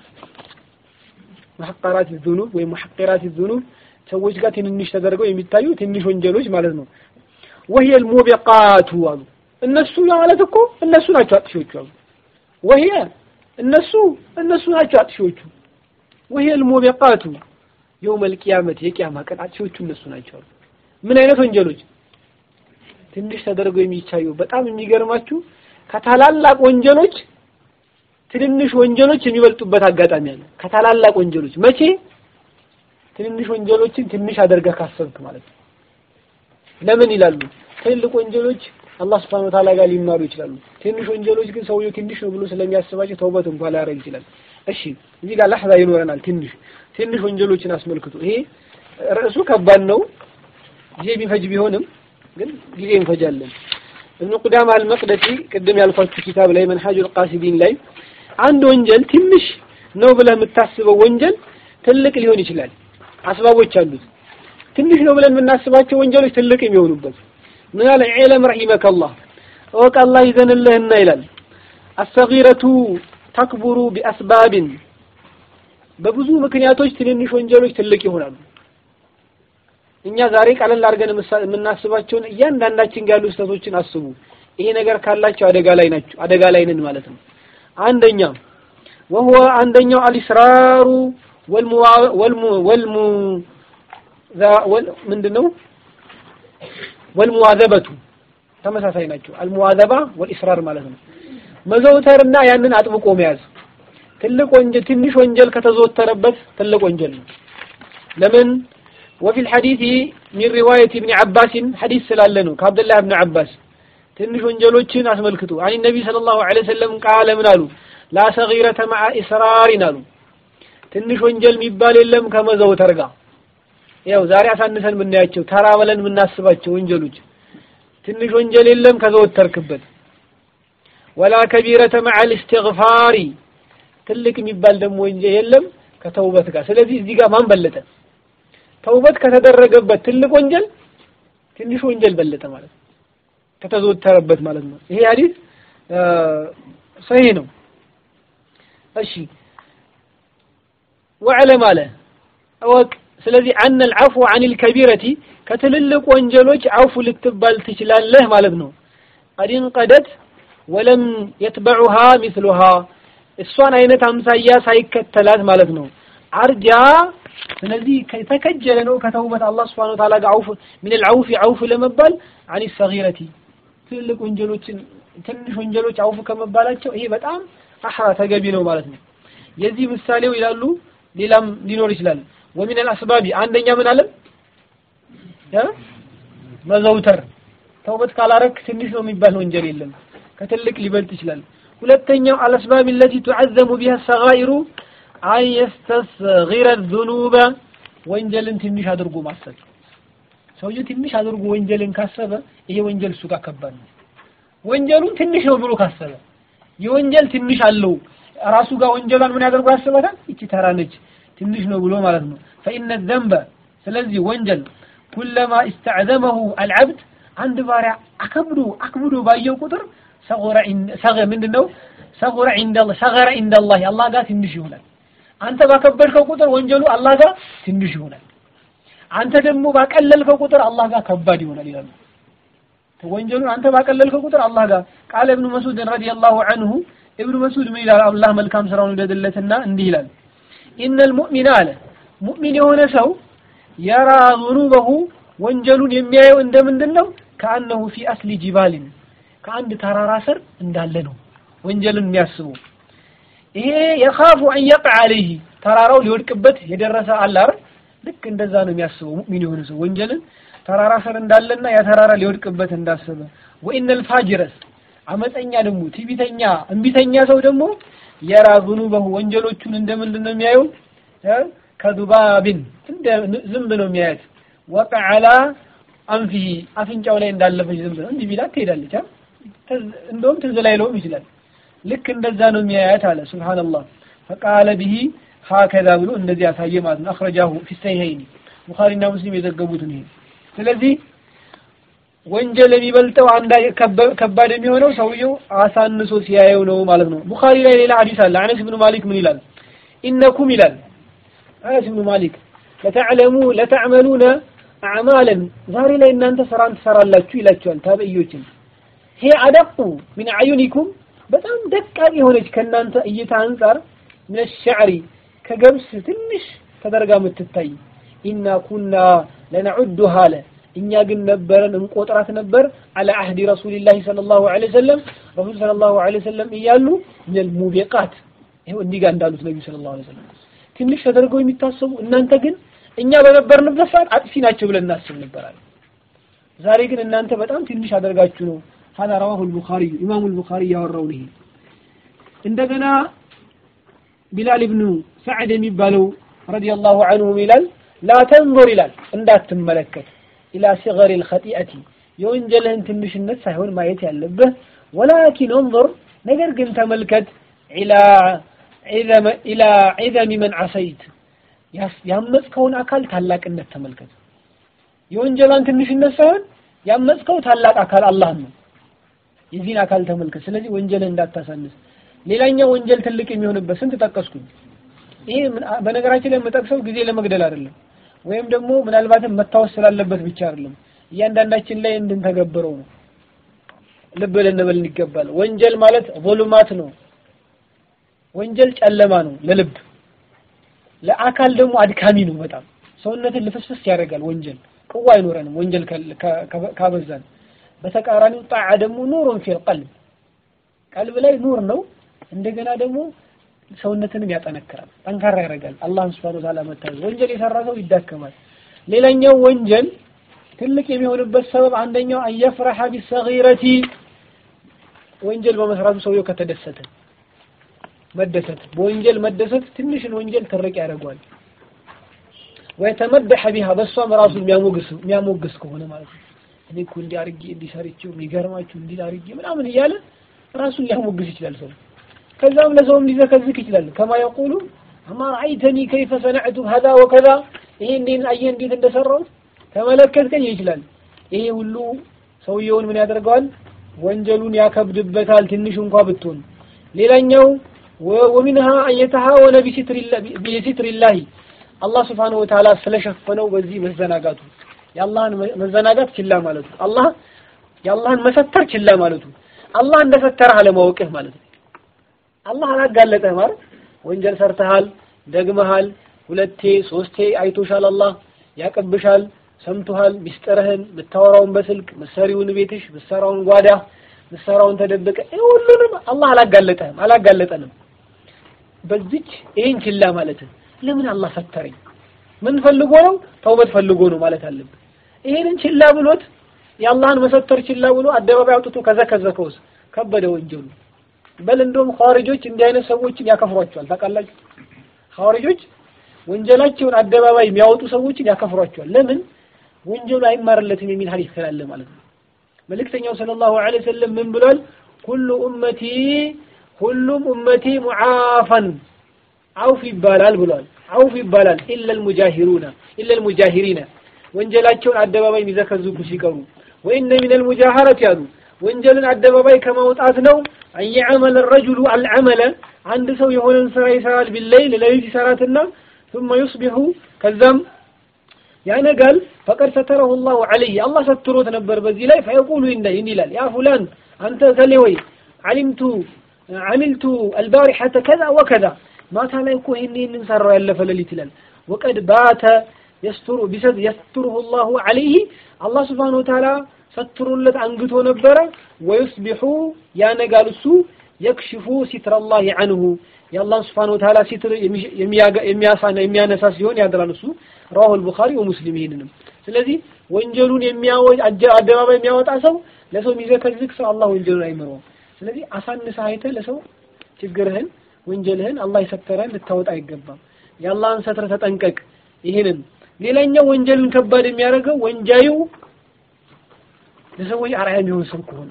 ሙሐቀራት ዙኑብ ወይም ሙሐቀራት ዙኑብ ሰዎች ጋር ትንንሽ ተደርገው የሚታዩ ትንሽ ወንጀሎች ማለት ነው ወህየ ልሙቢቃቱ አሉ እነሱ ማለት እኮ እነሱ ናቸው አጥፊዎቹ አሉ ወህየ እነሱ እነሱ ናቸው አጥፊዎቹ ወህየ ልሙቢቃቱ የውም ልቅያመት የቅያማ ቀን አጥፊዎቹ እነሱ ናቸው አሉ ምን አይነት ወንጀሎች ትንሽ ተደርገው የሚታዩ በጣም የሚገርማችሁ ከታላላቅ ወንጀሎች ትንንሽ ወንጀሎች የሚበልጡበት አጋጣሚ አለ ከታላላቅ ወንጀሎች መቼ ትንንሽ ወንጀሎችን ትንሽ አድርገህ ካሰብክ ማለት ነው ለምን ይላሉ ትልልቅ ወንጀሎች አላህ Subhanahu Ta'ala ጋር ሊማሩ ይችላሉ ትንሽ ወንጀሎች ግን ሰውየው ትንሽ ነው ብሎ ስለሚያስባቸው ተውበት እንኳን ላያደርግ ይችላል እሺ እዚህ ጋር ለሕዛ ይኖረናል ትንሽ ትንሽ ወንጀሎችን አስመልክቶ ይሄ ርዕሱ ከባድ ነው ጊዜ የሚፈጅ ቢሆንም ግን ጊዜ እንፈጃለን እብኑ ቁዳማ አልመቅደሲ ቅድም ያልኳችሁ ኪታብ ላይ መንሐጁል ቃሲዲን ላይ አንድ ወንጀል ትንሽ ነው ብለህ የምታስበው ወንጀል ትልቅ ሊሆን ይችላል አስባቦች አሉት ትንሽ ነው ብለን የምናስባቸው ወንጀሎች ትልቅ የሚሆኑበት ምን አለ ዒለም ረሂመከላህ እወቅ አላህ ይዘንልህና ይላል አሰጊረቱ ተክቡሩ ቢአስባብን በብዙ ምክንያቶች ትንንሽ ወንጀሎች ትልቅ ይሆናሉ እኛ ዛሬ ቀለል አድርገን የምናስባቸውን እያንዳንዳችን ጋር ያሉ ስህተቶችን አስቡ ይሄ ነገር ካላቸው አደጋ ላይ ናቸው አደጋ ላይ ነን ማለት ነው አንደኛ ወህወ አንደኛው አልኢስራሩ ወልሙ ወልሙ ምንድነው ወልሙዋዘበቱ ተመሳሳይ ናቸው አልሙዋዘባ ወልኢስራር ማለት ነው መዘውተርና ያንን አጥብቆ መያዝ ትልቅ ወንጀል ትንሽ ወንጀል ከተዘወተረበት ትልቅ ወንጀል ነው ለምን وفي الحديث من رواية ابن عباس حديث سلالنو كعبد الله بن عباس ትንሽ ወንጀሎችን አስመልክቶ አን ነቢ ሰለላሁ ዐለይሂ ወሰለም ቃለ ምን አሉ ላ ሰጊረተ መዓ ኢስራሪን አሉ ትንሽ ወንጀል የሚባል የለም ከመዘውተር ጋር ያው ዛሬ አሳንሰን የምናያቸው ተራ ብለን የምናስባቸው ወንጀሎች ትንሽ ወንጀል የለም ከዘወተርክበት ወላ ከቢረተ መዓ ልስትግፋሪ ትልቅ የሚባል ደግሞ ወንጀል የለም ከተውበት ጋር ስለዚህ እዚህ ጋር ማን በለጠ ተውበት ከተደረገበት ትልቅ ወንጀል ትንሽ ወንጀል በለጠ ማለት ነው ከተዘወተረበት ማለት ነው ይሄ ሐዲስ ሰሂህ ነው እሺ ወዕለም አለ እወቅ ስለዚህ አነ አልዓፉ አን ልከቢረቲ ከትልልቅ ወንጀሎች አውፉ ልትባል ትችላለህ ማለት ነው ቀድ እንቀደት ወለም የትበዑሃ ሚስሉሃ እሷን አይነት አምሳያ ሳይከተላት ማለት ነው አርጃ ስለዚህ የተከጀለ ነው ከተውበት አላህ Subhanahu Wa Ta'ala ጋር አውፍ ምን العوف عوف ለመባል عن الصغيرة ትልቅ ወንጀሎችን ትንሽ ወንጀሎች አውፍ ከመባላቸው ይሄ በጣም አህራ ተገቢ ነው ማለት ነው የዚህ ምሳሌው ይላሉ ሌላም ሊኖር ይችላል ومن الاسباب አንደኛ ምን አለ መዘውተር ተውበት ካላረክ ትንሽ ነው የሚባል ወንጀል የለም ከትልቅ ሊበልጥ ይችላል ሁለተኛው አልአስባብ التي تعظم بها الصغائر አን የስተስጊረ ዙኑበ ወንጀልን ትንሽ አድርጎ ማሰብ ሰውየው ትንሽ አድርጎ ወንጀልን ካሰበ ይሄ ወንጀል እሱ ጋር ከባድ ነው ወንጀሉን ትንሽ ነው ብሎ ካሰበ የወንጀል ትንሽ አለው ራሱ ጋር ወንጀሏን ምን ያደርጉ ያስባታል እቺ ተራ ነች ትንሽ ነው ብሎ ማለት ነው فإن الذنب ስለዚህ ወንጀል ኩለማ استعظمه العبد አንድ ባሪያ አከብዶ አክብዶ ባየው ቁጥር ሰገረ ሰገ ምንድነው ሰገረ عند الله ሰገረ عند الله አላህ ጋር ትንሽ ይሆናል አንተ ባከበድከው ቁጥር ወንጀሉ አላህ ጋር ትንሽ ይሆናል አንተ ደግሞ ባቀለልከው ቁጥር አላህ ጋር ከባድ ይሆናል ይላሉ ወንጀሉን አንተ ባቀለልከው ቁጥር አላህ ጋር ቃለ ኢብኑ መስዑድ ረዲየላሁ ዐንሁ ኢብኑ መስዑድ ምን ይላል አላህ መልካም ስራውን ይውደድለትና እንዲህ ይላል ኢነል ሙእሚና አለ ሙእሚን የሆነ ሰው የራ ዙኑበሁ ወንጀሉን የሚያየው እንደምንድን ነው ከአነሁ ፊ አስሊ ጂባልን ከአንድ ተራራ ስር እንዳለ ነው ወንጀልን የሚያስበው ይሄ የኻፉ አን የቅዕ አለይህ ተራራው ሊወድቅበት የደረሰ አለ አይደል ልክ እንደዛ ነው የሚያስበው ሙእሚን የሆነ ሰው ወንጀልን ተራራ ስር እንዳለና ያ ተራራ ሊወድቅበት እንዳሰበ ወኢነል ፋጅረስ አመፀኛ ደግሞ ትዕቢተኛ እምቢተኛ ሰው ደግሞ የራ ዙኑበሁ ወንጀሎቹን እንደምንድን ነው የሚያየው ከዱባብን እንደ ዝንብ ነው የሚያያት ወቀዕ አላ አንፊሂ አፍንጫው ላይ እንዳለፈች ዝንብ ነው እንዲህ ቢላት ትሄዳለች እንደውም ትዝ ላይለውም ይችላል ልክ እንደዛ ነው የሚያያት አለ ሱብሃንአላህ ፈቃለ ቢሂ ሀከዛ ብሎ እንደዚህ ያሳየ ማለት ነው አኽረጃሁ ፊ ሰሂሀይኒ ቡኻሪና ሙስሊም የዘገቡትን ይሄ ስለዚህ ወንጀል የሚበልጠው አንድ ከባድ የሚሆነው ሰውየው አሳንሶ ሲያየው ነው ማለት ነው ቡኻሪ ላይ ሌላ ሐዲስ አለ አነስ ብኑ ማሊክ ምን ይላል ኢነኩም ይላል አነስ ብኑ ማሊክ ለተዕለሙ ለተዕመሉነ አዕማለን ዛሬ ላይ እናንተ ስራን ትሰራላችሁ ይላቸዋል ታበዮችን ሄ አደቁ ሚን አዩኒኩም በጣም ደቃቅ የሆነች ከእናንተ እይታ አንጻር ምን ሸዕሪ ከገብስ ትንሽ ተደርጋ የምትታይ ኢና ኩና ለነዑዱሃ አለ እኛ ግን ነበረን እንቆጥራት ነበር አለ አህዲ ረሱሊላሂ ሰለላሁ ዐለይሂ ወሰለም ረሱል ሰለላሁ ዐለይሂ ወሰለም እያሉ ሚነል ሙቢቃት ይኸው እንዲህ ጋር እንዳሉት ነቢዩ ሰለላሁ ዐለይሂ ወሰለም ትንሽ ተደርገው የሚታሰቡ እናንተ ግን እኛ በነበርንበት ሰዓት አጥፊ ናቸው ብለን እናስብ ነበራል ዛሬ ግን እናንተ በጣም ትንሽ አደርጋችሁ ነው هذا رواه البخاري إمام البخاري ያወራው ይሄ እንደገና ቢላል ኢብኑ ሰዕድ የሚባለው ረዲየላሁ ዐንሁ ይላል ላ ተንظር ይላል እንዳትመለከት ኢላ ሲገሪ ልኸጢአቲ የወንጀልህን ትንሽነት ሳይሆን ማየት ያለብህ ወላኪን እንظር ነገር ግን ተመልከት ኢላ ዒዘሚ መን ዓሰይት ያመፅከውን አካል ታላቅነት ተመልከት የወንጀሏን ትንሽነት ሳይሆን ያመፅከው ታላቅ አካል አላህ ነው የዚህን አካል ተመልከት ስለዚህ ወንጀልህ እንዳታሳንስ ሌላኛው ወንጀል ትልቅ የሚሆንበት ስንት ጠቀስኩኝ ይሄ በነገራችን ላይ የምጠቅሰው ጊዜ ለመግደል አይደለም ወይም ደግሞ ምናልባትም መታወስ ስላለበት ብቻ አይደለም እያንዳንዳችን ላይ እንድንተገብረው ነው ልብ ልንበል ይገባል ወንጀል ማለት ቮሉማት ነው ወንጀል ጨለማ ነው ለልብ ለአካል ደግሞ አድካሚ ነው በጣም ሰውነትን ልፍስፍስ ያደርጋል ወንጀል ቅዋ አይኖረንም ወንጀል ካበዛን በተቃራኒው ጣዓ ደግሞ ኑሩን ፊል ቀልብ ቀልብ ላይ ኑር ነው እንደገና ደግሞ ሰውነትንም ያጠነክራል ጠንካራ ያደርጋል አላህን Subhanahu Ta'ala መታዘዝ ወንጀል የሰራ ሰው ይዳከማል ሌላኛው ወንጀል ትልቅ የሚሆንበት ሰበብ አንደኛው አየፍረሐ ቢሰጊረቲ ወንጀል በመስራቱ ሰውየው ከተደሰተ መደሰት በወንጀል መደሰት ትንሽን ወንጀል ትርቅ ያደርገዋል ወይተመደሐ ቢሃ በሷም ራሱ የሚያሞግስ የሚያሞግስ ከሆነ ማለት ነው እኔ እኮ እንዲህ አድርጌ እንዲህ ሰርቼው የሚገርማችሁ እንዲህ አድርጌ ምናምን እያለ ራሱን ሊያሞግስ ይችላል ሰው ከዛም ለሰውም ሊዘከዝክ ይችላል ከማ የቁሉ አማ ረአይተኒ ከይፈ ሰነዕቱ ሀዛ ወከዛ ይሄ እንዴት አየህ እንዴት እንደሰራሁት ተመለከትከኝ ይችላል ይሄ ሁሉ ሰውየውን ምን ያደርገዋል ወንጀሉን ያከብድበታል ትንሽ እንኳ ብትሆን ሌላኛው ወሚንሃ አየተሃወነ ቢሲትሪላሂ አላህ ስብሓነሁ ወተዓላ ስለሸፈነው በዚህ መዘናጋቱ የአላህን መዘናጋት ችላ ማለቱ አላህ የአላህን መሰተር ችላ ማለቱ አላህ እንደሰተረህ አለማወቅህ ማለት ነው አላህ አላጋለጠህ ማለት ወንጀል ሰርተሃል ደግመሃል ሁለቴ ሶስቴ አይቶሻል። አላህ ያቀብሻል፣ ሰምቶሃል። ሚስጥርህን ምታወራውን በስልክ ምሰሪውን ቤትሽ ምሰራውን ጓዳ ምሰራውን ተደበቀ ሁሉንም አላህ አላጋለጠህም አላጋለጠንም። በዚች ይሄን ችላ ማለት ለምን አላህ ሰተረኝ? ምን ፈልጎ ነው? ተውበት ፈልጎ ነው ማለት አለብን። ይሄንን ችላ ብሎት የአላህን መሰተር ችላ ብሎ አደባባይ አውጥቶ ከዘከዘከውስ ከበደ ወንጀሉ። በል እንደውም ኻዋሪጆች እንዲህ አይነት ሰዎችን ያከፍሯቸዋል። ታውቃላችሁ? ኻዋሪጆች ወንጀላቸውን አደባባይ የሚያወጡ ሰዎችን ያከፍሯቸዋል። ለምን? ወንጀሉ አይማርለትም የሚል ሐዲስ ስላለ ማለት ነው። መልእክተኛው ሰለላሁ ዐለይሂ ወሰለም ምን ብሏል? ኩሉ ኡመቲ ሁሉም ኡመቲ ሙዓፋን አውፍ ይባላል ብሏል። አውፍ ይባላል ኢለል ሙጃሂሩና ኢለል ሙጃሂሪና ወንጀላቸውን አደባባይ የሚዘከዝቡ ሲቀሩ ወኢነ ሚነል ሙጃሃረት ያሉ ወንጀልን አደባባይ ከማውጣት ነው አየዐመለ ረጁሉ አልዐመለ አንድ ሰው የሆነን ስራ ይሰራል ቢለይል ሌሊት ይሰራትና ثم يصبح ከዛም ያነጋል ፈቀድ ሰተረሁ ላሁ ዐለይህ አላህ ሰትሮት ነበር በዚህ ላይ ፈየቁሉ ይህን ይላል ያ ፉላን አንተ ከሌ ወይ ዓሊምቱ ዓሚልቱ አልባሪሐተ ከዛ ወከዛ ማታ ላይ እኮ ይህን ይህንን ሰራው ያለፈ ሌሊት ይላል ወቀድ ባተ የስትሩ ቢሰጥ የስትሩሁ ላሁ ዐለይህ አላህ ስብሓነሁ ወተዓላ ሰትሮለት አንግቶ ነበረ ወዩስቢሑ ያነጋል እሱ የክሽፉ ሲትረላሂ ዐንሁ የአላህ ስብሓነሁ ወተዓላ ሲትር የሚያሳና የሚያነሳ ሲሆን ያድራል እሱ ረዋሁ አልቡኻሪ ወሙስሊም ይሄንንም ስለዚህ ወንጀሉን የሚያወጅ አደባባይ የሚያወጣ ሰው ለሰው የሚዘከዝክ ሰው አላህ ወንጀሉን አይምረውም ስለዚህ አሳንሰህ አይተህ ለሰው ችግርህን ወንጀልህን አላህ የሰተረህን ልታወጣ አይገባም የአላህን ሰትር ተጠንቀቅ ይሄንን ሌላኛው ወንጀልን ከባድ የሚያደርገው ወንጃዩ ለሰዎች አርአያ የሚሆን ሰው ከሆነ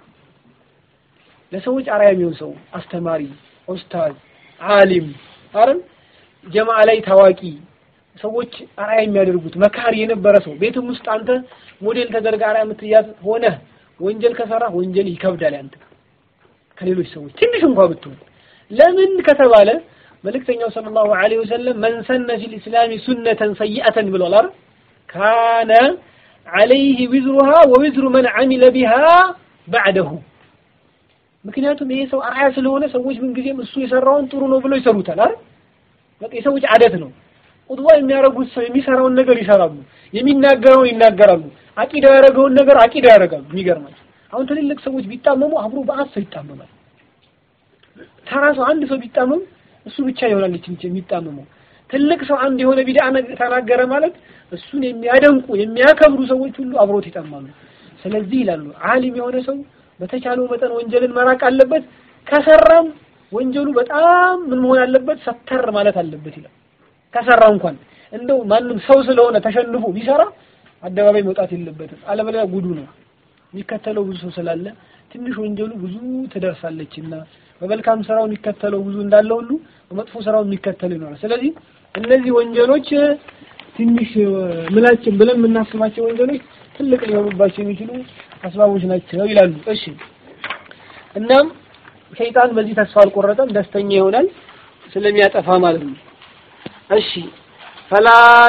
ለሰዎች አርአያ የሚሆን ሰው አስተማሪ ኡስታዝ ዓሊም አይደል ጀማዓ ላይ ታዋቂ ሰዎች አርአያ የሚያደርጉት መካሪ የነበረ ሰው ቤትም ውስጥ አንተ ሞዴል ተደርጋ አርአያ የምትያዝ ሆነ ወንጀል ከሰራ ወንጀል ይከብዳል አንተ ከሌሎች ሰዎች ትንሽ እንኳን ብትሆን ለምን ከተባለ መልእክተኛው ሰለላሁ ዐለይሂ ወሰለም መን ሰነ ፊል ኢስላሚ ሱነተን ሰይአተን ብሏል አይደል ካነ ዐለይህ ዊዝሩሃ ወዊዝሩ መን ዐሚለ ቢሃ ባዕደሁ ምክንያቱም ይሄ ሰው አርአያ ስለሆነ ሰዎች ምንጊዜም እሱ የሰራውን ጥሩ ነው ብለው ይሰሩታል አይደል በቃ የሰዎች አደት ነው ቁጥዋ የሚያደርጉት ሰው የሚሰራውን ነገር ይሰራሉ የሚናገረውን ይናገራሉ አቂዳ ያደረገውን ነገር አቂዳ ያደርጋሉ የሚገርማቸው አሁን ትልልቅ ሰዎች ቢጣመሙ አብሮ በአት ሰው ይጣመማል ተራ ሰው አንድ ሰው ቢጣመም እሱ ብቻ ይሆናል የሚጣመመው ትልቅ ሰው አንድ የሆነ ቢድዓ ተናገረ ማለት እሱን የሚያደንቁ የሚያከብሩ ሰዎች ሁሉ አብሮት ይጠማሉ ስለዚህ ይላሉ ዓሊም የሆነ ሰው በተቻለው መጠን ወንጀልን መራቅ አለበት ከሰራም ወንጀሉ በጣም ምን መሆን አለበት ሰተር ማለት አለበት ይላል ከሰራ እንኳን እንደው ማንም ሰው ስለሆነ ተሸንፎ ቢሰራ አደባባይ መውጣት የለበትም አለበለዚያ ጉዱ ነው የሚከተለው ብዙ ሰው ስላለ ትንሽ ወንጀሉ ብዙ ትደርሳለችና በመልካም ስራው የሚከተለው ብዙ እንዳለ ሁሉ በመጥፎ ስራው የሚከተለው ይኖራል ስለዚህ እነዚህ ወንጀሎች ትንሽ ምላችን ብለን የምናስባቸው ወንጀሎች ትልቅ ሊሆኑባቸው የሚችሉ አስባቦች ናቸው ይላሉ እሺ እናም ሸይጣን በዚህ ተስፋ አልቆረጠም ደስተኛ ይሆናል ስለሚያጠፋ ማለት ነው እሺ ፈላ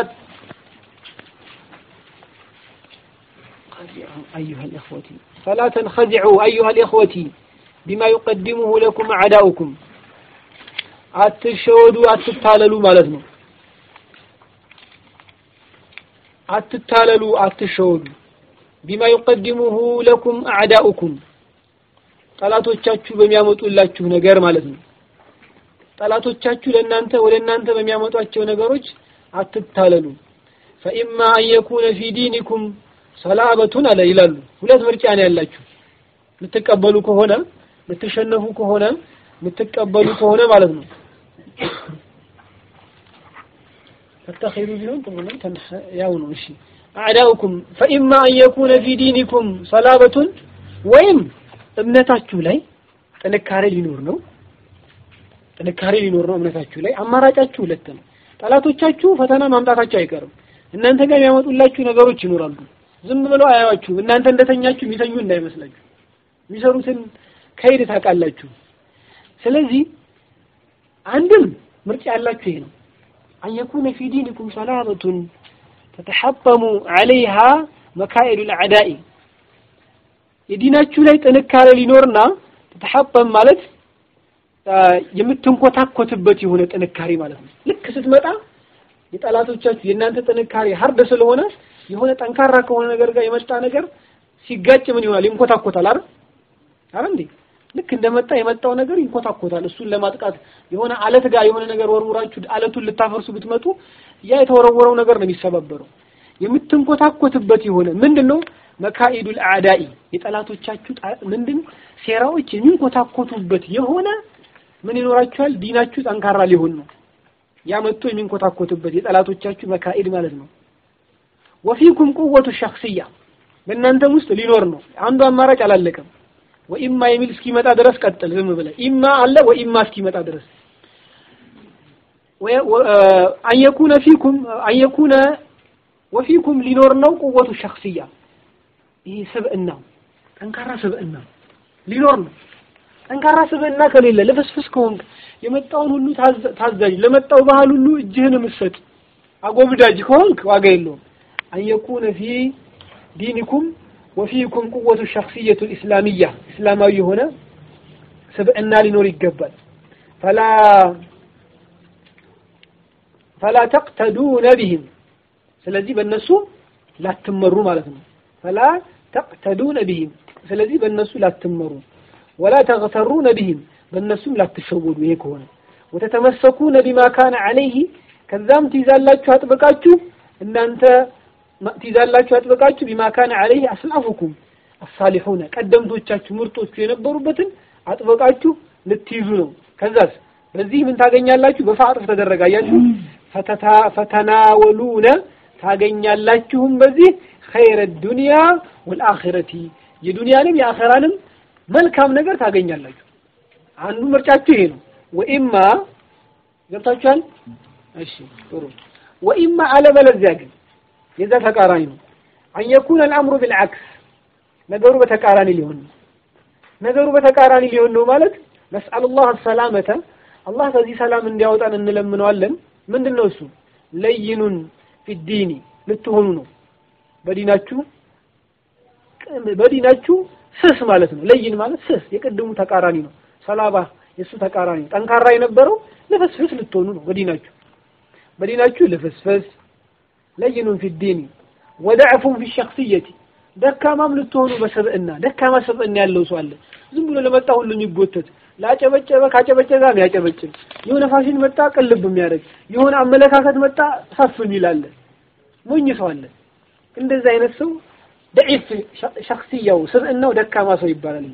أيها الإخوة فلا تنخدعوا أيها الإخوة بما يقدمه لكم أعداؤكم አትሸወዱ አትታለሉ ማለት ነው አትታለሉ አትሸወዱ ቢማ ይቀድሙሁ ለኩም አዕዳኡኩም ጠላቶቻችሁ በሚያመጡላችሁ ነገር ማለት ነው ጠላቶቻችሁ ለእናንተ ወደ እናንተ በሚያመጧቸው ነገሮች አትታለሉ ፈኢማ አን የኩነ ፊ ዲኒኩም ሰላበቱን አለ ይላሉ ሁለት ምርጫ ነው ያላችሁ የምትቀበሉ ከሆነ የምትሸነፉ ከሆነ የምትቀበሉ ከሆነ ማለት ነው ተተኺሩ ቢሆን ጥሩ ነው ያው ነው እሺ አዕዳኡኩም ፈኢማ አን የኩነ ፊ ዲኒኩም ሰላበቱን ወይም እምነታችሁ ላይ ጥንካሬ ሊኖር ነው ጥንካሬ ሊኖር ነው እምነታችሁ ላይ አማራጫችሁ ሁለት ነው ጠላቶቻችሁ ፈተና ማምጣታቸው አይቀርም እናንተ ጋር የሚያመጡላችሁ ነገሮች ይኖራሉ ዝም ብለው አያዋችሁም እናንተ እንደተኛችሁ የሚተኙ እንዳይመስላችሁ የሚሰሩትን ከይድ ታውቃላችሁ ስለዚህ አንድም ምርጫ ያላችሁ ይሄ ነው አን የኩነ ፊ ዲኒኩም ሰላበቱን ተተሐጠሙ ዐለይሃ መካኢዱ ልአዕዳኢ የዲናችሁ ላይ ጥንካሬ ሊኖርና ተተሐጠም ማለት የምትንኮታኮትበት የሆነ ጥንካሬ ማለት ነው ልክ ስትመጣ የጠላቶቻችሁ የእናንተ ጥንካሬ ሀርድ ስለሆነ የሆነ ጠንካራ ከሆነ ነገር ጋር የመጣ ነገር ሲጋጭ ምን ይሆናል? ይንኮታኮታል አይደል? አይደል እንዴ? ልክ እንደመጣ የመጣው ነገር ይንኮታኮታል። እሱን ለማጥቃት የሆነ አለት ጋር የሆነ ነገር ወርውራችሁ አለቱን ልታፈርሱ ብትመጡ ያ የተወረወረው ነገር ነው የሚሰባበረው። የምትንኮታኮትበት የሆነ ምንድነው? መካኢዱል አዕዳኢ የጠላቶቻችሁ ምንድን ሴራዎች የሚንኮታኮቱበት የሆነ ምን ይኖራችኋል? ዲናችሁ ጠንካራ ሊሆን ነው። ያ መጥቶ የሚንኮታኮትበት የጠላቶቻችሁ መካኢድ ማለት ነው። ወፊኩም ቁወቱ ሸክስያ በእናንተም ውስጥ ሊኖር ነው። አንዱ አማራጭ አላለቀም። ወኢማ የሚል እስኪመጣ ድረስ ቀጥል። ዝም ብለህ ኢማ አለ ወኢማ እስኪመጣ ድረስ አንየኩነ ፊኩም አንየኩነ ወፊኩም ሊኖር ነው ቁወቱ ሸክስያ ይሄ ስብዕና ጠንካራ ስብዕና ሊኖር ነው። ጠንካራ ስብዕና ከሌለ ልፍስፍስ ከሆንክ የመጣውን ሁሉ ታዛዥ ለመጣው ባህል ሁሉ እጅህን የምትሰጥ አጎብዳጅ ከሆንክ ዋጋ የለውም። አንየኩነ ፊ ዲኒኩም ወፊኩም ቁወቱ ሸክስየቱ ኢስላሚያ እስላማዊ የሆነ ስብዕና ሊኖር ይገባል። ፈላ ፈላ ተቅተዱነ ቢህም ስለዚህ በእነሱ ላትመሩ ማለት ነው። ፈላ ተቅተዱነ ቢህም ስለዚህ በእነሱ ላትመሩ፣ ወላ ተግተሩነ ቢህም በእነሱም ላትሸወዱ። ይሄ ከሆነ ወተተመሰኩነ ቢማ ካነ ዐለይህ ከዛም ትይዛላችሁ አጥብቃችሁ እናንተ ትይዛላችሁ አጥብቃችሁ ቢማ ካነ ዐለይህ አስላፉኩም አሳሊሑነ ቀደምቶቻችሁ ምርጦቹ የነበሩበትን አጥብቃችሁ ልትይዙ ነው። ከዛስ በዚህ ምን ታገኛላችሁ? በፋዕርፍ ተደረገ አያችሁ። ፈተናወሉነ ታገኛላችሁም በዚህ ኸይረ ዱንያ ወልአኺረቲ የዱንያንም የአኸራንም መልካም ነገር ታገኛላችሁ። አንዱ ምርጫችሁ ይሄ ነው። ወኢማ ገብታችኋል? እሺ ጥሩ። ወኢማ አለበለዚያ ግን የዛ ተቃራኒ ነው። አንየኩነ አልአምሩ ቢልዓክስ ነገሩ በተቃራኒ ሊሆን ነው። ነገሩ በተቃራኒ ሊሆን ነው ማለት ነስአሉላህ ሰላመተ አላህ ከዚህ ሰላም እንዲያወጣን እንለምነዋለን። ምንድን ነው እሱ? ለይኑን ፊዲኒ ልትሆኑ ነው በዲናችሁ በዲናችሁ ስስ ማለት ነው። ለይን ማለት ስስ የቅድሙ ተቃራኒ ነው። ሰላባ የእሱ ተቃራኒ ነው። ጠንካራ የነበረው ልፍስፍስ ልትሆኑ ነው በዲናችሁ በዲናችሁ ልፍስፍስ ለይኑን ፊዲኒ ወደዕፉን ፊ ሸክስየቲ ደካማም ልትሆኑ በሰብዕና ደካማ ሰብዕና ያለው ሰው አለ። ዝም ብሎ ለመጣ ሁሉ የሚጎተት ላጨበጨበ ካጨበጨበ የሚያጨበጭብ የሆነ ፋሽን መጣ ቅልብ የሚያደርግ የሆነ አመለካከት መጣ ሰፍ የሚል አለ። ሞኝ ሰው አለ። እንደዚህ አይነት ሰው ደዒፍ ሸክስያው ስብዕናው ደካማ ሰው ይባላል።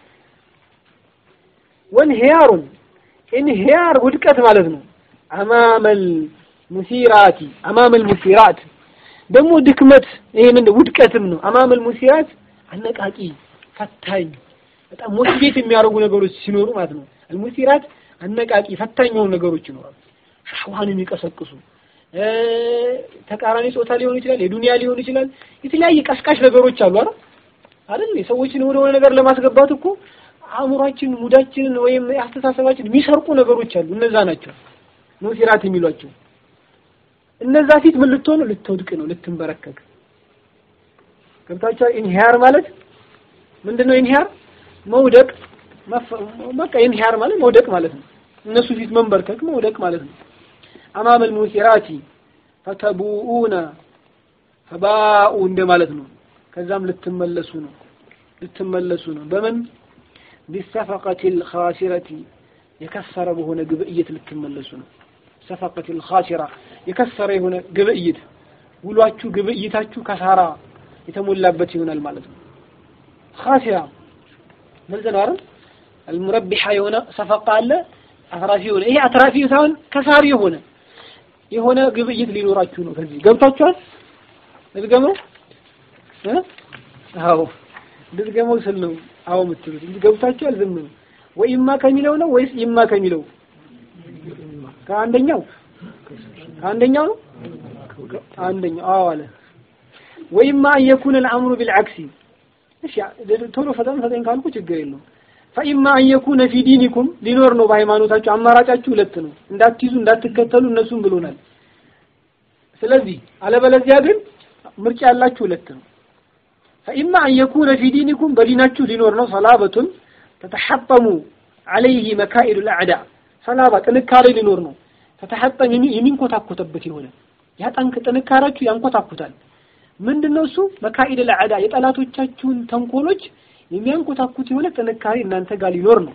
ወንሂያሩን ኢንሂያር ውድቀት ማለት ነው። አማመል ሙሲራቲ አማመል ሙሲራት ደግሞ ድክመት ይሄ ምን ውድቀትም ነው። አማመል ሙሲራት አነቃቂ ፈታኝ በጣም ሞቲቬት የሚያደርጉ ነገሮች ሲኖሩ ማለት ነው። አልሙሲራት አነቃቂ ፈታኝ የሆኑ ነገሮች ይኖራሉ። ሻህዋን የሚቀሰቅሱ ተቃራኒ ጾታ ሊሆን ይችላል፣ የዱንያ ሊሆን ይችላል። የተለያየ ቀስቃሽ ነገሮች አሉ አይደል አይደል? ሰዎችን ወደ ሆነ ነገር ለማስገባት እኮ አእምሯችን፣ ሙዳችንን ወይም አስተሳሰባችን የሚሰርቁ ነገሮች አሉ። እነዛ ናቸው ሙሲራት የሚሏቸው። እነዛ ፊት ምን ልትሆን ልትወድቅ ነው፣ ልትንበረከክ ገብታችኋል። ኢንሂያር ማለት ምንድነው? ኢንሂያር መውደቅ በቃ ኢንሂያር ማለት መውደቅ ማለት ነው። እነሱ ፊት መንበርከክ መውደቅ ማለት ነው። አማመል ሙሲራቲ ፈተቡኡነ ፈባኡ እንደ ማለት ነው። ከዛም ልትመለሱ ነው ልትመለሱ ነው። በምን ቢሰፈቀቲል ኻሲረቲ የከሰረ በሆነ ግብእይት ልትመለሱ ነው። ሰፈቀቲል ኻሲራ የከሰረ የሆነ ግብእይት ውሏችሁ ግብእይታችሁ ከሳራ የተሞላበት ይሆናል ማለት ነው። ኻሲራ ግልጽ ነው አይደል? አልሙረቢሓ የሆነ ሰፈቃ አለ፣ አትራፊ የሆነ ይሄ አትራፊ ሳይሆን ከሳሪ የሆነ የሆነ ግብይት ሊኖራችሁ ነው። ከዚህ ገብታችኋል? ልድገመው እ አዎ ልድገመው ስል ነው አዎ የምትሉት እንጂ ገብታችኋል? ዝም ነው ወይ ኢማ ከሚለው ነው ወይስ ኢማ ከሚለው ከአንደኛው ከአንደኛው ነው አንደኛው አዎ አለ ወይማ አን የኩነ አልአምሩ ቢልዓክሲ እሺ ቶሎ ፈጠን ፈጠን ካልኩ ችግር የለውም ፈኢማ አን የኩነ ፊ ዲኒኩም ሊኖር ነው በሃይማኖታችሁ አማራጫችሁ ሁለት ነው እንዳትይዙ እንዳትከተሉ እነሱም ብሎናል ስለዚህ አለበለዚያ ግን ምርጫ ያላችሁ ሁለት ነው ፈኢማ አን የኩነ ፊ ዲኒኩም በዲናችሁ ሊኖር ነው ሰላበቱን ተተሐጠሙ አለይህ መካኢዱ ልአዕዳ ሰላባ ጥንካሬ ሊኖር ነው ተተሐጠም የሚንኮታኮተበት የሆነ ያ ጠንክ ጥንካሬያችሁ ያንኮታኩታል። ምንድነው እሱ መካኢድ ለዐዳ የጠላቶቻችሁን ተንኮሎች የሚያንኮታኩት የሆነ ጥንካሬ እናንተ ጋር ሊኖር ነው።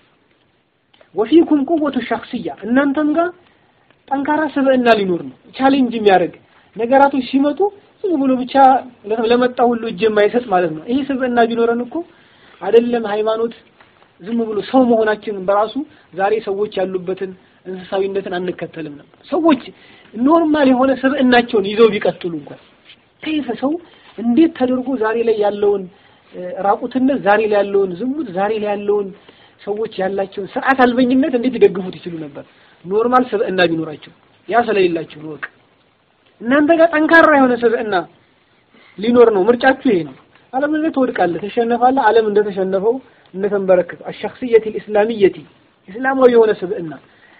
ወፊኩም ቁወቱ ሸክስያ እናንተም ጋር ጠንካራ ስብዕና ሊኖር ነው። ቻሌንጅ የሚያደርግ ነገራቶች ሲመጡ ዝም ብሎ ብቻ ለመጣ ሁሉ እጅ የማይሰጥ ማለት ነው። ይህ ስብዕና ቢኖረን እኮ አይደለም ሃይማኖት ዝም ብሎ ሰው መሆናችንን በራሱ ዛሬ ሰዎች ያሉበትን እንስሳዊነትን አንከተልም ነበር። ሰዎች ኖርማል የሆነ ስብዕናቸውን ይዘው ቢቀጥሉ እንኳን ከይፈ ሰው እንዴት ተደርጎ ዛሬ ላይ ያለውን ራቁትነት፣ ዛሬ ላይ ያለውን ዝሙት፣ ዛሬ ላይ ያለውን ሰዎች ያላቸውን ስርዓት አልበኝነት እንዴት ሊደግፉት ይችሉ ነበር? ኖርማል ስብዕና ቢኖራቸው ያ ስለሌላቸው ነው። በቃ እናንተ ጋር ጠንካራ የሆነ ስብዕና ሊኖር ነው። ምርጫችሁ ይሄ ነው። አለበለዚያ ትወድቃለህ፣ ትሸነፋለህ። ዓለም እንደተሸነፈው እንደተንበረከከ አሸክስየት ልእስላሚየቲ እስላማዊ የሆነ ስብዕና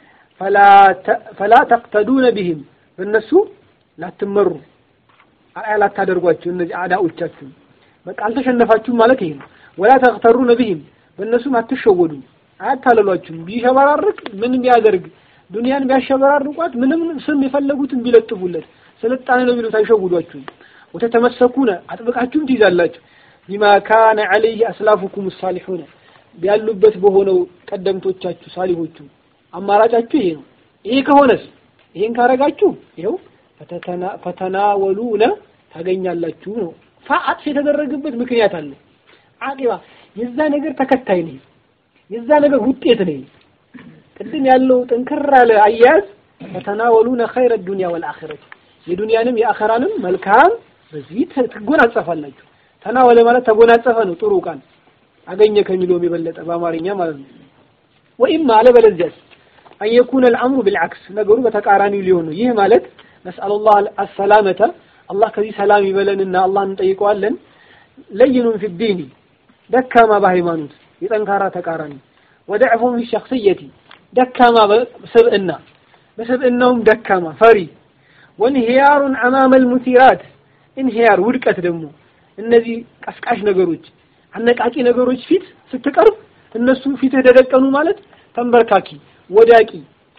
ፈላ ተቅተዱነ ቢህም በእነሱ ላትመሩ አርአያ ላታደርጓቸው እነዚህ አዳዎቻችሁ በቃ አልተሸነፋችሁም ማለት ይሄ ነው። ወላ ተቅተሩነ ቢህም በእነሱም አትሸወዱ፣ አያታለሏችሁም። ቢሸበራርቅ ምንም ቢያደርግ ዱንያን ቢያሸበራርቋት ምንም ስም የፈለጉትን ቢለጥፉለት ስልጣኔ ነው ቢሉት አይሸውዷችሁም። ወተተመሰኩነ አጥብቃችሁም ትይዛላችሁ ቢማ ካነ ዐለይህ አስላፉኩም ሳሊሑነ ያሉበት በሆነው ቀደምቶቻችሁ ሳሊሆቹ አማራጫችሁ ይሄ ነው። ይሄ ከሆነስ ይሄን ካረጋችሁ ይኸው ፈተናወሉነ ታገኛላችሁ ነው። ፋአጥፍ የተደረገበት ምክንያት አለ። አቂባ የዛ ነገር ተከታይ ነኝ፣ የዛ ነገር ውጤት ነኝ። ቅድም ያለው ጥንክር ያለ አያያዝ ፈተናወሉነ ኸይረ ዱንያ ወልአኺረት የዱንያንም የአኸራንም መልካም በዚህ ትጎናጸፋላችሁ። ተናወለ ማለት ተጎናጸፈ ነው። ጥሩ ቃል አገኘ ከሚለውም የበለጠ በአማርኛ ማለት ነው። ወይም አለበለዚያስ አን የኩነ አልአምሩ ቢልዓክስ ነገሩ በተቃራኒው ሊሆን ነው። ይህ ማለት ነስአሉላህ አሰላመተ አላህ ከዚህ ሰላም ይበለንና አላህ እንጠይቀዋለን። ለይኑን ፊ ዲኒ ደካማ በሃይማኖት የጠንካራ ተቃራኒ፣ ወደዕፉን ፊ ሸክስየቲ ደካማ በስብዕና በስብዕናውም ደካማ ፈሪ፣ ወንሂያሩን አማመል ሙሲራት ኢንሂያር ውድቀት ደግሞ እነዚህ ቀስቃሽ ነገሮች አነቃቂ ነገሮች ፊት ስትቀርብ እነሱ ፊትህ ተደቀኑ ማለት ተንበርካኪ ወዳቂ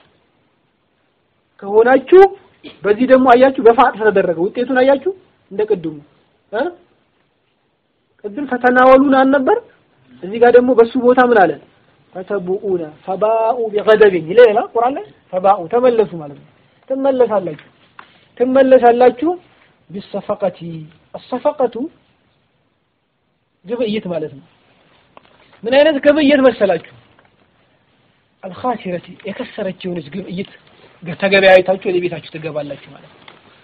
ከሆናችሁ በዚህ ደግሞ አያችሁ በፋጥ ተደረገ ውጤቱን አያችሁ እንደ ቅድሙ እ ቅድም ፈተናወሉን አልነበር እዚህ ጋር ደግሞ በሱ ቦታ ምን አለ ፈተቡኡነ ፈባኡ ቢገደብን ይላል ቁርአን ላይ ፈባኡ ተመለሱ ማለት ነው ትመለሳላችሁ ትመለሳላችሁ ቢሰፈቀቲ አሰፈቀቱ ግብይት ማለት ነው ምን አይነት ግብይት መሰላችሁ አልኻሲረቲ የከሰረች የሆነች ግብይት ተገበያይታችሁ ወደ ቤታችሁ ትገባላችሁ ማለት ነው።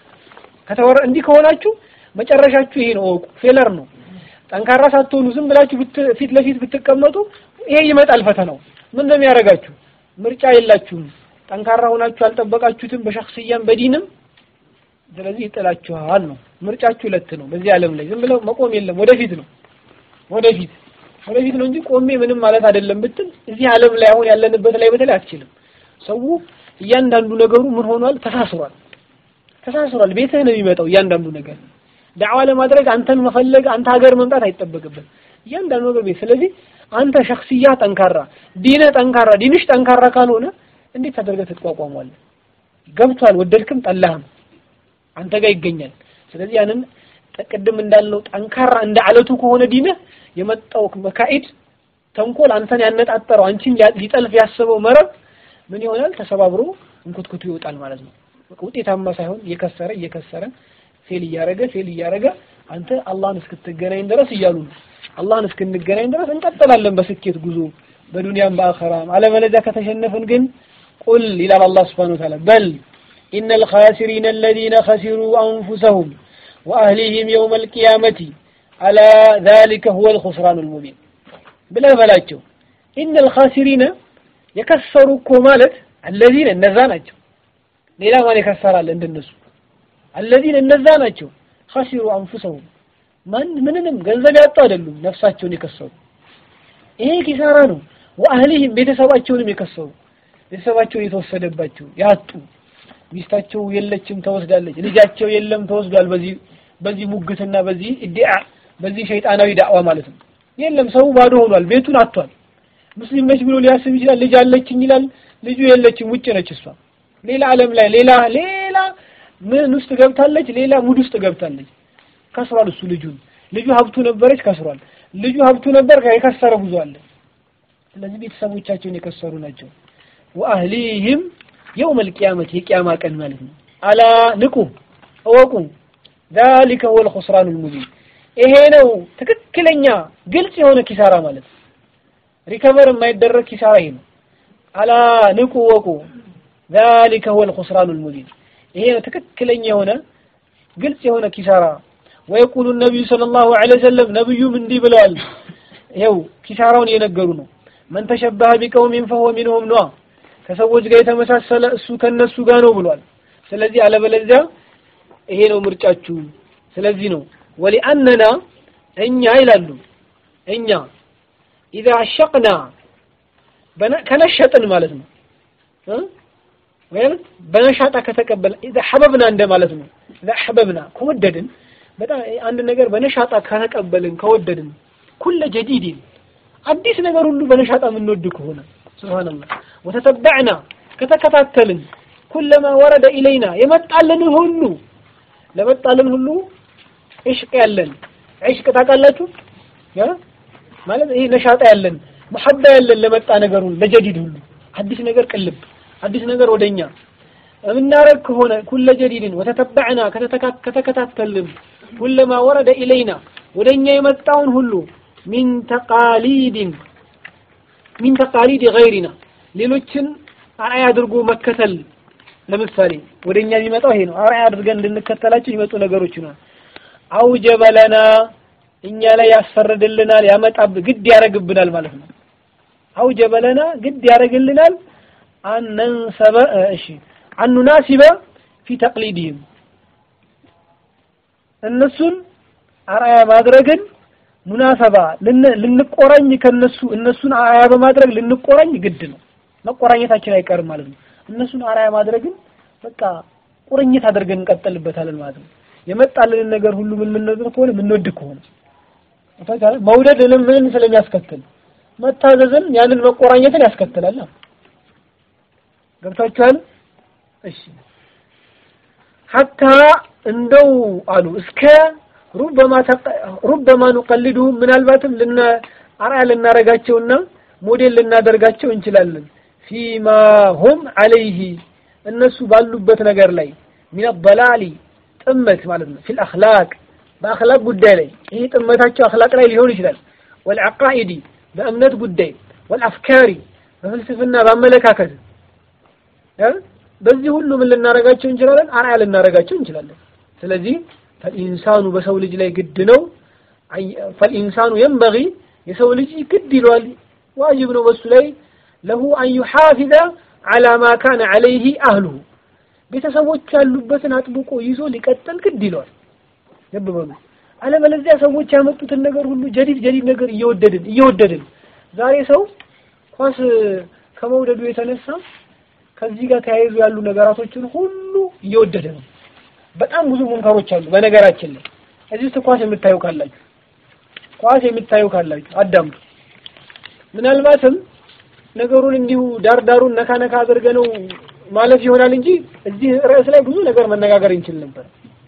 ከተወረ እንዲህ ከሆናችሁ መጨረሻችሁ ይሄ ነው፣ እወቁ። ፌለር ነው። ጠንካራ ሳትሆኑ ዝም ብላችሁ ፊት ለፊት ብትቀመጡ ይሄ ይመጣል ፈተናው። ምን ነው የሚያደርጋችሁ? ምርጫ የላችሁም። ጠንካራ ሆናችሁ አልጠበቃችሁትም፣ በሸክስያም በዲንም። ስለዚህ ይጥላችኋል ነው። ምርጫችሁ ሁለት ነው በዚህ ዓለም ላይ ዝም ብለው መቆም የለም። ወደፊት ነው፣ ወደፊት ወደፊት ነው እንጂ ቆሜ ምንም ማለት አይደለም ብትል እዚህ ዓለም ላይ አሁን ያለንበት ላይ በተለይ አትችልም። ሰው እያንዳንዱ ነገሩ ምን ሆኗል? ተሳስሯል፣ ተሳስሯል። ቤትህ ነው የሚመጣው እያንዳንዱ ነገር። ዳዕዋ ለማድረግ አንተን መፈለግ አንተ ሀገር መምጣት አይጠበቅብን። እያንዳንዱ ነገር ቤት። ስለዚህ አንተ ሸክስያ ጠንካራ፣ ዲንህ ጠንካራ፣ ዲንሽ ጠንካራ ካልሆነ እንዴት ተደርገህ ትቋቋሟለህ? ገብቷል፣ ወደድክም ጠላህም አንተ ጋር ይገኛል። ስለዚህ ያንን ቅድም እንዳልነው ጠንካራ እንደ አለቱ ከሆነ ዲንህ የመጣው መካኢድ ተንኮል አንተን ያነጣጠረው አንቺን ሊጠልፍ ያሰበው መረብ ምን ይሆናል? ተሰባብሮ እንኩትኩቱ ይወጣል ማለት ነው። ውጤታማ ሳይሆን እየከሰረ እየከሰረ ፌል እያረገ ፌል እያረገ አንተ አላህን እስክትገናኝ ድረስ እያሉ ነው። አላህን እስክንገናኝ ድረስ እንቀጥላለን በስኬት ጉዞ በዱንያም በአኸራም። አለበለዚያ ከተሸነፍን ግን ቁል ይላል አላህ ሱብሓነሁ ወተዓላ በል ኢነል ኻሲሪነ አለዚነ ኸሲሩ አንፉሰሁም ወአህሊሂም የውመል ቂያመቲ አላ ዛሊከ ሁወል ኹስራኑል ሙቢን ብለህ በላቸው። ኢነል ኻሲሪነ የከሰሩ እኮ ማለት አለዚነ እነዛ ናቸው። ሌላ ማን የከሰራል እንደነሱ? አለዚነ እነዛ ናቸው። ኸሲሩ አንፉሰሁም ማን ምንንም ገንዘብ ያጡ አይደሉም፣ ነፍሳቸውን የከሰሩ ይሄ ኪሳራ ነው። ወአህሊሂም ቤተሰባቸውንም የከሰሩ ቤተሰባቸው የተወሰደባቸው ያጡ ሚስታቸው የለችም ተወስዳለች፣ ልጃቸው የለም ተወስዷል። በዚህ በዚህ ሙግትና በዚህ ኢዲዓ በዚህ ሸይጣናዊ ዳዕዋ ማለት ነው። የለም ሰው ባዶ ሆኗል፣ ቤቱን አጥቷል። ሙስሊም ነች ብሎ ሊያስብ ይችላል። ልጅ አለችኝ ይላል። ልጁ የለችም፣ ውጭ ነች እሷ። ሌላ ዓለም ላይ ሌላ ሌላ ምን ውስጥ ገብታለች? ሌላ ሙድ ውስጥ ገብታለች። ከስሯል። እሱ ልጁን ልጁ ሀብቱ ነበረች፣ ከስሯል። ልጁ ሀብቱ ነበር፣ የከሰረ ብዙ አለ። ስለዚህ ቤተሰቦቻቸውን የከሰሩ ናቸው። ወአህሊህም የውመል ቂያመት የቂያማ ቀን ማለት ነው። አላ ንቁ እወቁ ዛሊከ ሁወል ኹስራኑል ሙቢን ይሄ ነው ትክክለኛ ግልጽ የሆነ ኪሳራ ማለት ነው። ሪከቨር የማይደረግ ኪሳራ ይሄ ነው። አላ ንቁ እወቁ ዛሊከ ሁወል ኹስራኑል ሙቢን ይሄ ነው ትክክለኛ የሆነ ግልጽ የሆነ ኪሳራ። ወየቁሉ ነቢዩ ሰለላሁ ዐለይሂ ወሰለም ነብዩም እንዲህ ብለዋል። ይኸው ኪሳራውን እየነገሩ ነው። መን ተሸበሀ ቢቀውሚን ፈሁወ ሚንሁም ነዋ ከሰዎች ጋር የተመሳሰለ እሱ ከነሱ ጋር ነው ብሏል። ስለዚህ አለበለዚያ ይሄ ነው ምርጫችሁ። ስለዚህ ነው ወሊአነና እኛ ይላሉ እኛ ኢዛ አሸቅና ከነሸጥን ማለት ነው ወይም በነሻጣ ከተቀበለ ኢዛ ሐበብና እንደ ማለት ነው። ኢዛ ሐበብና ከወደድን በጣም አንድ ነገር በነሻጣ ከተቀበልን ከወደድን ኩለ ጀዲድን አዲስ ነገር ሁሉ በነሻጣ የምንወድ ከሆነ ሱብሃንአላህ ወተተበዕና ከተከታተልን ኩለማ ወረደ ኢለይና የመጣልንን ሁሉ ለመጣልን ሁሉ ዕሽቅ ያለን ዕሽቅ ታውቃላችሁ ማለት ይሄ ነሻጣ ያለን መሐባ ያለን ለመጣ ነገር ሁሉ ለጀዲድ ሁሉ አዲስ ነገር ቅልብ አዲስ ነገር ወደኛ የምናረግ ከሆነ ኩለ ጀዲድን ወተተበዕና ከተከታተልን ኩለማ ወረደ ኢለይና ወደኛ የመጣውን ሁሉ ሚን ተቃሊድን ሚን ተቃሊድ ገይሪና ሌሎችን አርአያ አድርጎ መከተል ለምሳሌ ወደኛ የሚመጣው ይሄ ነው። አርአያ አድርገን እንድንከተላቸው የሚመጡ ነገሮች ነው። አውጀበ ለና እኛ ላይ ያስፈርድልናል፣ ያመጣብ ግድ ያደርግብናል ማለት ነው። አውጀበ ለና ግድ ያደርግልናል አነንሰበ እሺ አኑናሲበ ፊ ተቅሊድህም እነሱን አርአያ ማድረግን ሙናሰባ ልንቆራኝ ከነሱ እነሱን አርአያ በማድረግ ልንቆራኝ ግድ ነው። መቆራኘታችን አይቀርም ማለት ነው። እነሱን አርአያ ማድረግን በቃ ቁርኝት አድርገን እንቀጥልበታለን ማለት ነው። የመጣልንን ነገር ሁሉ ምን ምንወድ ከሆነ ምንወድ ከሆነ መውደድ ምን ስለሚያስከትል መታዘዝን ያንን መቆራኘትን ያስከትላል። ገብታችኋል? እሺ ሐታ እንደው አሉ እስከ ሩበማ ሩበማ ኑቀልዱ ምናልባትም ልና አርአያ ልናረጋቸውና ሞዴል ልናደርጋቸው እንችላለን ፊማ ሁም አለይህ እነሱ ባሉበት ነገር ላይ ሚን በላሊ ጥመት ማለት ነው። ፊል አኽላቅ በአኽላቅ ጉዳይ ላይ ይህ ጥመታቸው አኽላቅ ላይ ሊሆን ይችላል። ወልዐቃኢዲ በእምነት ጉዳይ፣ ወልአፍካሪ በፍልስፍና በአመለካከት በዚህ ሁሉ ምን ልናረጋቸው እንችላለን? አርአያ ልናረጋቸው እንችላለን። ስለዚህ ፈልኢንሳኑ በሰው ልጅ ላይ ግድ ነው። ፈልኢንሳኑ የንበጊ የሰው ልጅ ግድ ይለዋል፣ ዋጅብ ነው በሱ ላይ ለሁ አን ዩሓፊዘ ዐላ ማ ካነ ዐለይህ አህሉሁ ቤተሰቦች ያሉበትን አጥብቆ ይዞ ሊቀጥል ግድ ይለዋል። ልብ በሉ። አለበለዚያ ሰዎች ያመጡትን ነገር ሁሉ ጀዲድ ጀዲድ ነገር እየወደድን እየወደድን ዛሬ ሰው ኳስ ከመውደዱ የተነሳ ከዚህ ጋር ተያይዞ ያሉ ነገራቶችን ሁሉ እየወደደ ነው። በጣም ብዙ ሙንከሮች አሉ። በነገራችን ላይ እዚህ ውስጥ ኳስ የምታዩ ካላችሁ ኳስ የምታዩ ካላችሁ አዳምጡ። ምናልባትም ነገሩን እንዲሁ ዳር ዳሩን ነካ ነካ አድርገ ነው ማለት ይሆናል እንጂ እዚህ ርዕስ ላይ ብዙ ነገር መነጋገር እንችል ነበር።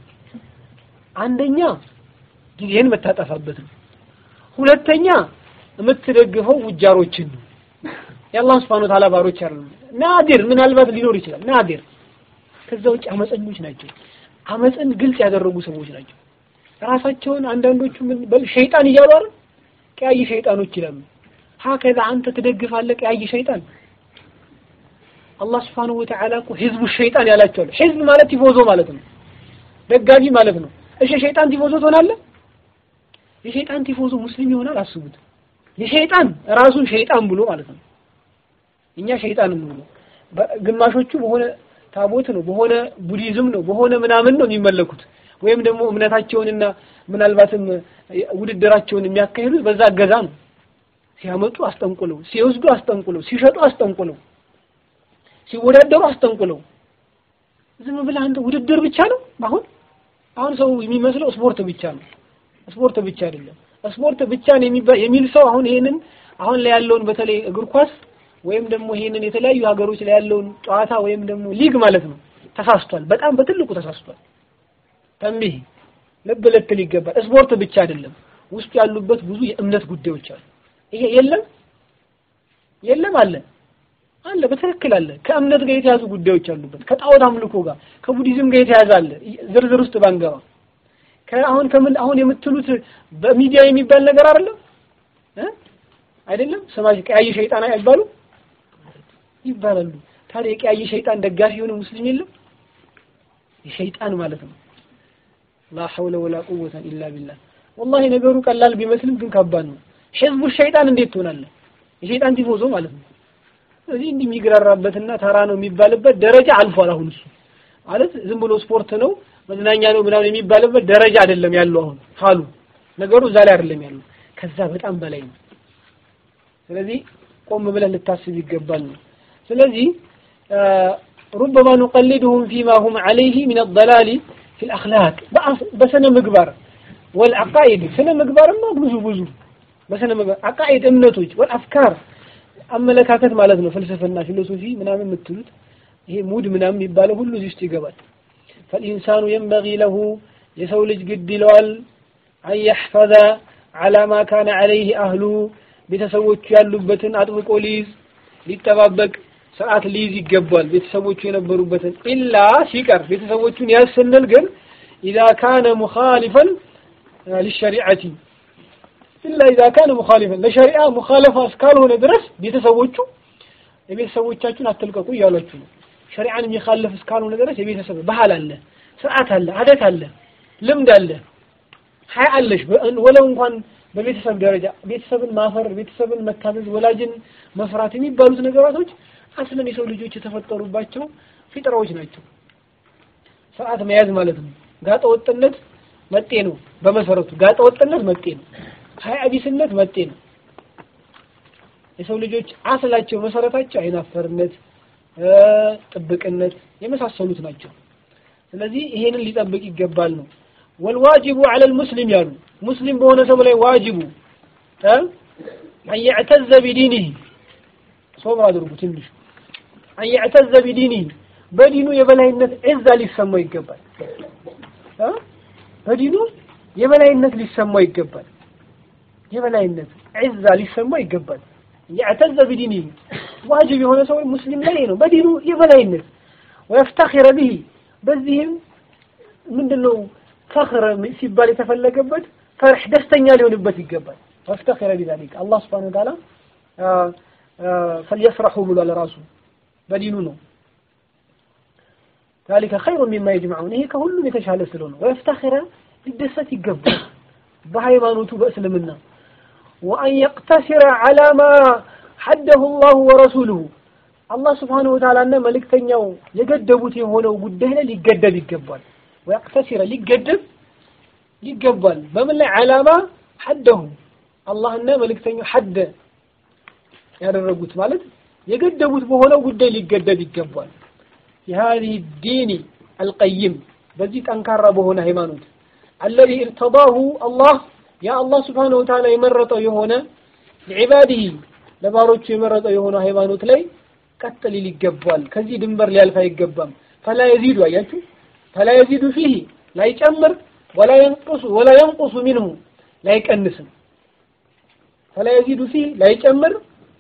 አንደኛ ጊዜን መታጠፋበት ነው። ሁለተኛ የምትደግፈው ውጃሮችን ነው። የአላህ ስብሐነ ወተዓላ ባሮች አይደሉም። ናዲር ምናልባት ሊኖር ይችላል። ናዲር ከዛ ውጭ አመፀኞች ናቸው። አመፅን ግልጽ ያደረጉ ሰዎች ናቸው። ራሳቸውን አንዳንዶቹ ምን በል ሸይጣን እያሉ አይደል ቀያይ ሸይጣኖች ይላሉ። ሀከዛ አንተ ትደግፋለህ ቀያይ ሸይጣን። አላህ ስብሐነሁ ወተዓላ እኮ ህዝቡ ሸይጣን ያላቸዋል። ህዝብ ማለት ቲፎዞ ማለት ነው፣ ደጋፊ ማለት ነው። እሺ ሸይጣን ቲፎዞ ትሆናለህ? የሸይጣን ቲፎዞ ሙስሊም ይሆናል? አስቡት። የሸይጣን ራሱን ሸይጣን ብሎ ማለት ነው። እኛ ሸይጣን ነው ግማሾቹ በሆነ ታቦት ነው በሆነ ቡዲዝም ነው በሆነ ምናምን ነው የሚመለኩት ወይም ደግሞ እምነታቸውንና ምናልባትም ውድድራቸውን የሚያካሂዱት በዛ እገዛ ነው። ሲያመጡ አስጠንቁለው፣ ሲወስዱ አስጠንቁለው፣ ሲሸጡ አስጠንቁለው፣ ሲወዳደሩ አስጠንቁለው። ዝም ብለህ አንተ ውድድር ብቻ ነው አሁን አሁን ሰው የሚመስለው ስፖርት ብቻ ነው። ስፖርት ብቻ አይደለም። ስፖርት ብቻ ነው የሚል ሰው አሁን ይሄንን አሁን ላይ ያለውን በተለይ እግር ኳስ ወይም ደግሞ ይሄንን የተለያዩ ሀገሮች ላይ ያለውን ጨዋታ ወይም ደግሞ ሊግ ማለት ነው ተሳስቷል። በጣም በትልቁ ተሳስቷል። ተንቢህ ልብ ልትል ይገባል። ስፖርት ብቻ አይደለም፣ ውስጡ ያሉበት ብዙ የእምነት ጉዳዮች አሉ። ይሄ የለም የለም አለ አለ በትክክል አለ። ከእምነት ጋር የተያዙ ጉዳዮች አሉበት። ከጣዖት አምልኮ ጋር ከቡዲዝም ጋር የተያዘ አለ። ዝርዝር ውስጥ ባንገባ ከአሁን ከምን አሁን የምትሉት በሚዲያ የሚባል ነገር አይደለም እ አይደለም ስማሽ ቀያይ ሸይጣን አይባሉ ይባላሉ። ታዲያ የቀያይ ሸይጣን ደጋፊ የሆነ ሙስሊም የለም? የሸይጣን ማለት ነው። ላ ሐውለ ወላ ቁወተ ኢላ ቢላህ። ወላሂ ነገሩ ቀላል ቢመስልም ግን ከባድ ነው። ሕዝቡ ሸይጣን እንዴት ትሆናለህ? የሸይጣን ቲፎዞ ማለት ነው። ስለዚህ እንዲህ የሚግራራበትና ተራ ነው የሚባልበት ደረጃ አልፏል። አሁን እሱ ማለት ዝም ብሎ ስፖርት ነው መዝናኛ ነው ምናምን የሚባልበት ደረጃ አይደለም ያለው። አሁን ሀሉ ነገሩ እዛ ላይ አይደለም ያለው፣ ከዛ በጣም በላይ ነው። ስለዚህ ቆም ብለን ልታስብ ይገባል ነው። ስለዚህ ሩበማ ኑቀሊድሁም ፊማ ሁም ዐለይሂ ሚነ ضላሊ ፊል አኽላቅ በስነ ምግባር ወልዐቃኢድ ስነ ምግባርማ ብዙ ብዙ በስነ ምግባር አቃኢድ እምነቶች ወልአፍካር አመለካከት ማለት ነው። ፍልስፍና ፊሎሶፊ ምናምን የምትሉት ይሄ ሙድ ምናምን የሚባለው ሁሉ እዚህ ውስጥ ይገባል። ፈልኢንሳኑ የንበጊ ለሁ የሰው ልጅ ግድ ይለዋል አን የሕፈዘ ዐላ ማ ካነ ዐለይህ አህሉ ቤተሰቦቹ ያሉበትን አጥብቆ ሊይዝ ሊጠባበቅ ስርዓት ሊይዝ ይገባል። ቤተሰቦቹ የነበሩበትን ኢላ ሲቀር ቤተሰቦቹን ያዝ ስንል ግን ኢዛ ካነ ሙኻሊፈን ሊሸሪዐቲ ኢላ ኢዛ ካነ ሙኻሊፈን ለሸሪዓ ሙኻለፋ እስካልሆነ ድረስ ቤተሰቦቹ የቤተሰቦቻችሁን አትልቀቁ እያሏችሁ ነው። ሸሪዓን የሚኻለፍ እስካልሆነ ድረስ የቤተሰብ ባህል አለ፣ ስርዓት አለ፣ አደት አለ፣ ልምድ አለ፣ ሀያ አለሽ ወለው እንኳን በቤተሰብ ደረጃ ቤተሰብን ማፈር፣ ቤተሰብን መታዘዝ፣ ወላጅን መፍራት የሚባሉት ነገራቶች አስለን የሰው ልጆች የተፈጠሩባቸው ፊጥራዎች ናቸው። ስርዓት መያዝ ማለት ነው። ጋጠ ወጥነት መጤ ነው። በመሰረቱ ጋጠ ወጥነት መጤ ነው። ሀያ ቢስነት መጤ ነው። የሰው ልጆች አስላቸው መሰረታቸው አይናፈርነት፣ ጥብቅነት የመሳሰሉት ናቸው። ስለዚህ ይሄንን ሊጠብቅ ይገባል ነው ወልዋጅቡ ዐለል ሙስሊም ያሉ ሙስሊም በሆነ ሰው ላይ ዋጅቡ አን የዕተዘ ቢዲኒህ ሶብር አድርጉ ትንሽ አን የዕተዘ ቢዲኒህ በዲኑ የበላይነት ዒዛ ሊሰማው ይገባል። በዲኑ የበላይነት ሊሰማው ይገባል። የበላይነት ዒዛ ሊሰማው ይገባል። የዕተዘ ቢዲኒህ ዋጅብ የሆነ ሰው ሙስሊም ላይ ነው በዲኑ የበላይነት ወየፍተኺረ ቢሂ በዚህም ምንድነው ፈኽር ሲባል የተፈለገበት ፈርሕ ደስተኛ ሊሆንበት ይገባል። ወፍተኺረ ቢዛሊክ አላህ ሱብሓነሁ ወተዓላ ፈልየፍረሑ ብሏል ራሱ በዲኑ ነው። ዛሊከ ኸይሩ ሚማ የጅመዑን ይሄ ከሁሉም የተሻለ ስለሆነ ወየፍተኺረ ሊደሰት ይገባል በሃይማኖቱ በእስልምና ወአን የቅተሲረ ዐላ ማ ሐደሁ ላሁ ወረሱሉሁ አላህ ሱብሓነሁ ወተዓላና መልእክተኛው የገደቡት የሆነው ጉዳይ ላይ ሊገደብ ይገባል። ወየቅተሲረ ሊገደብ ይገባል። በምን ላይ ዓላማ ሐደሁ አላህና መልእክተኛው ሐደ ያደረጉት ማለት የገደቡት በሆነው ጉዳይ ሊገደብ ይገባል። የሃዚህ ዲኒ አልቀይም በዚህ ጠንካራ በሆነ ሃይማኖት አለዚ እርተዳሁ አላህ ያ አላህ ስብሓነሁ ወተዓላ የመረጠው የሆነ ለዒባዲሂ ለባሮቹ የመረጠው የሆነ ሃይማኖት ላይ ቀጥ ሊል ይገባል። ከዚህ ድንበር ሊያልፍ አይገባም። ፈላ የዚዱ አያችሁ ፈላ የዚዱ ፊህ ላይጨምር ወላ የንቁሱ ወላ የንቁሱ ሚንሁ ላይቀንስም ፈላ የዚዱ ፊህ ላይጨምር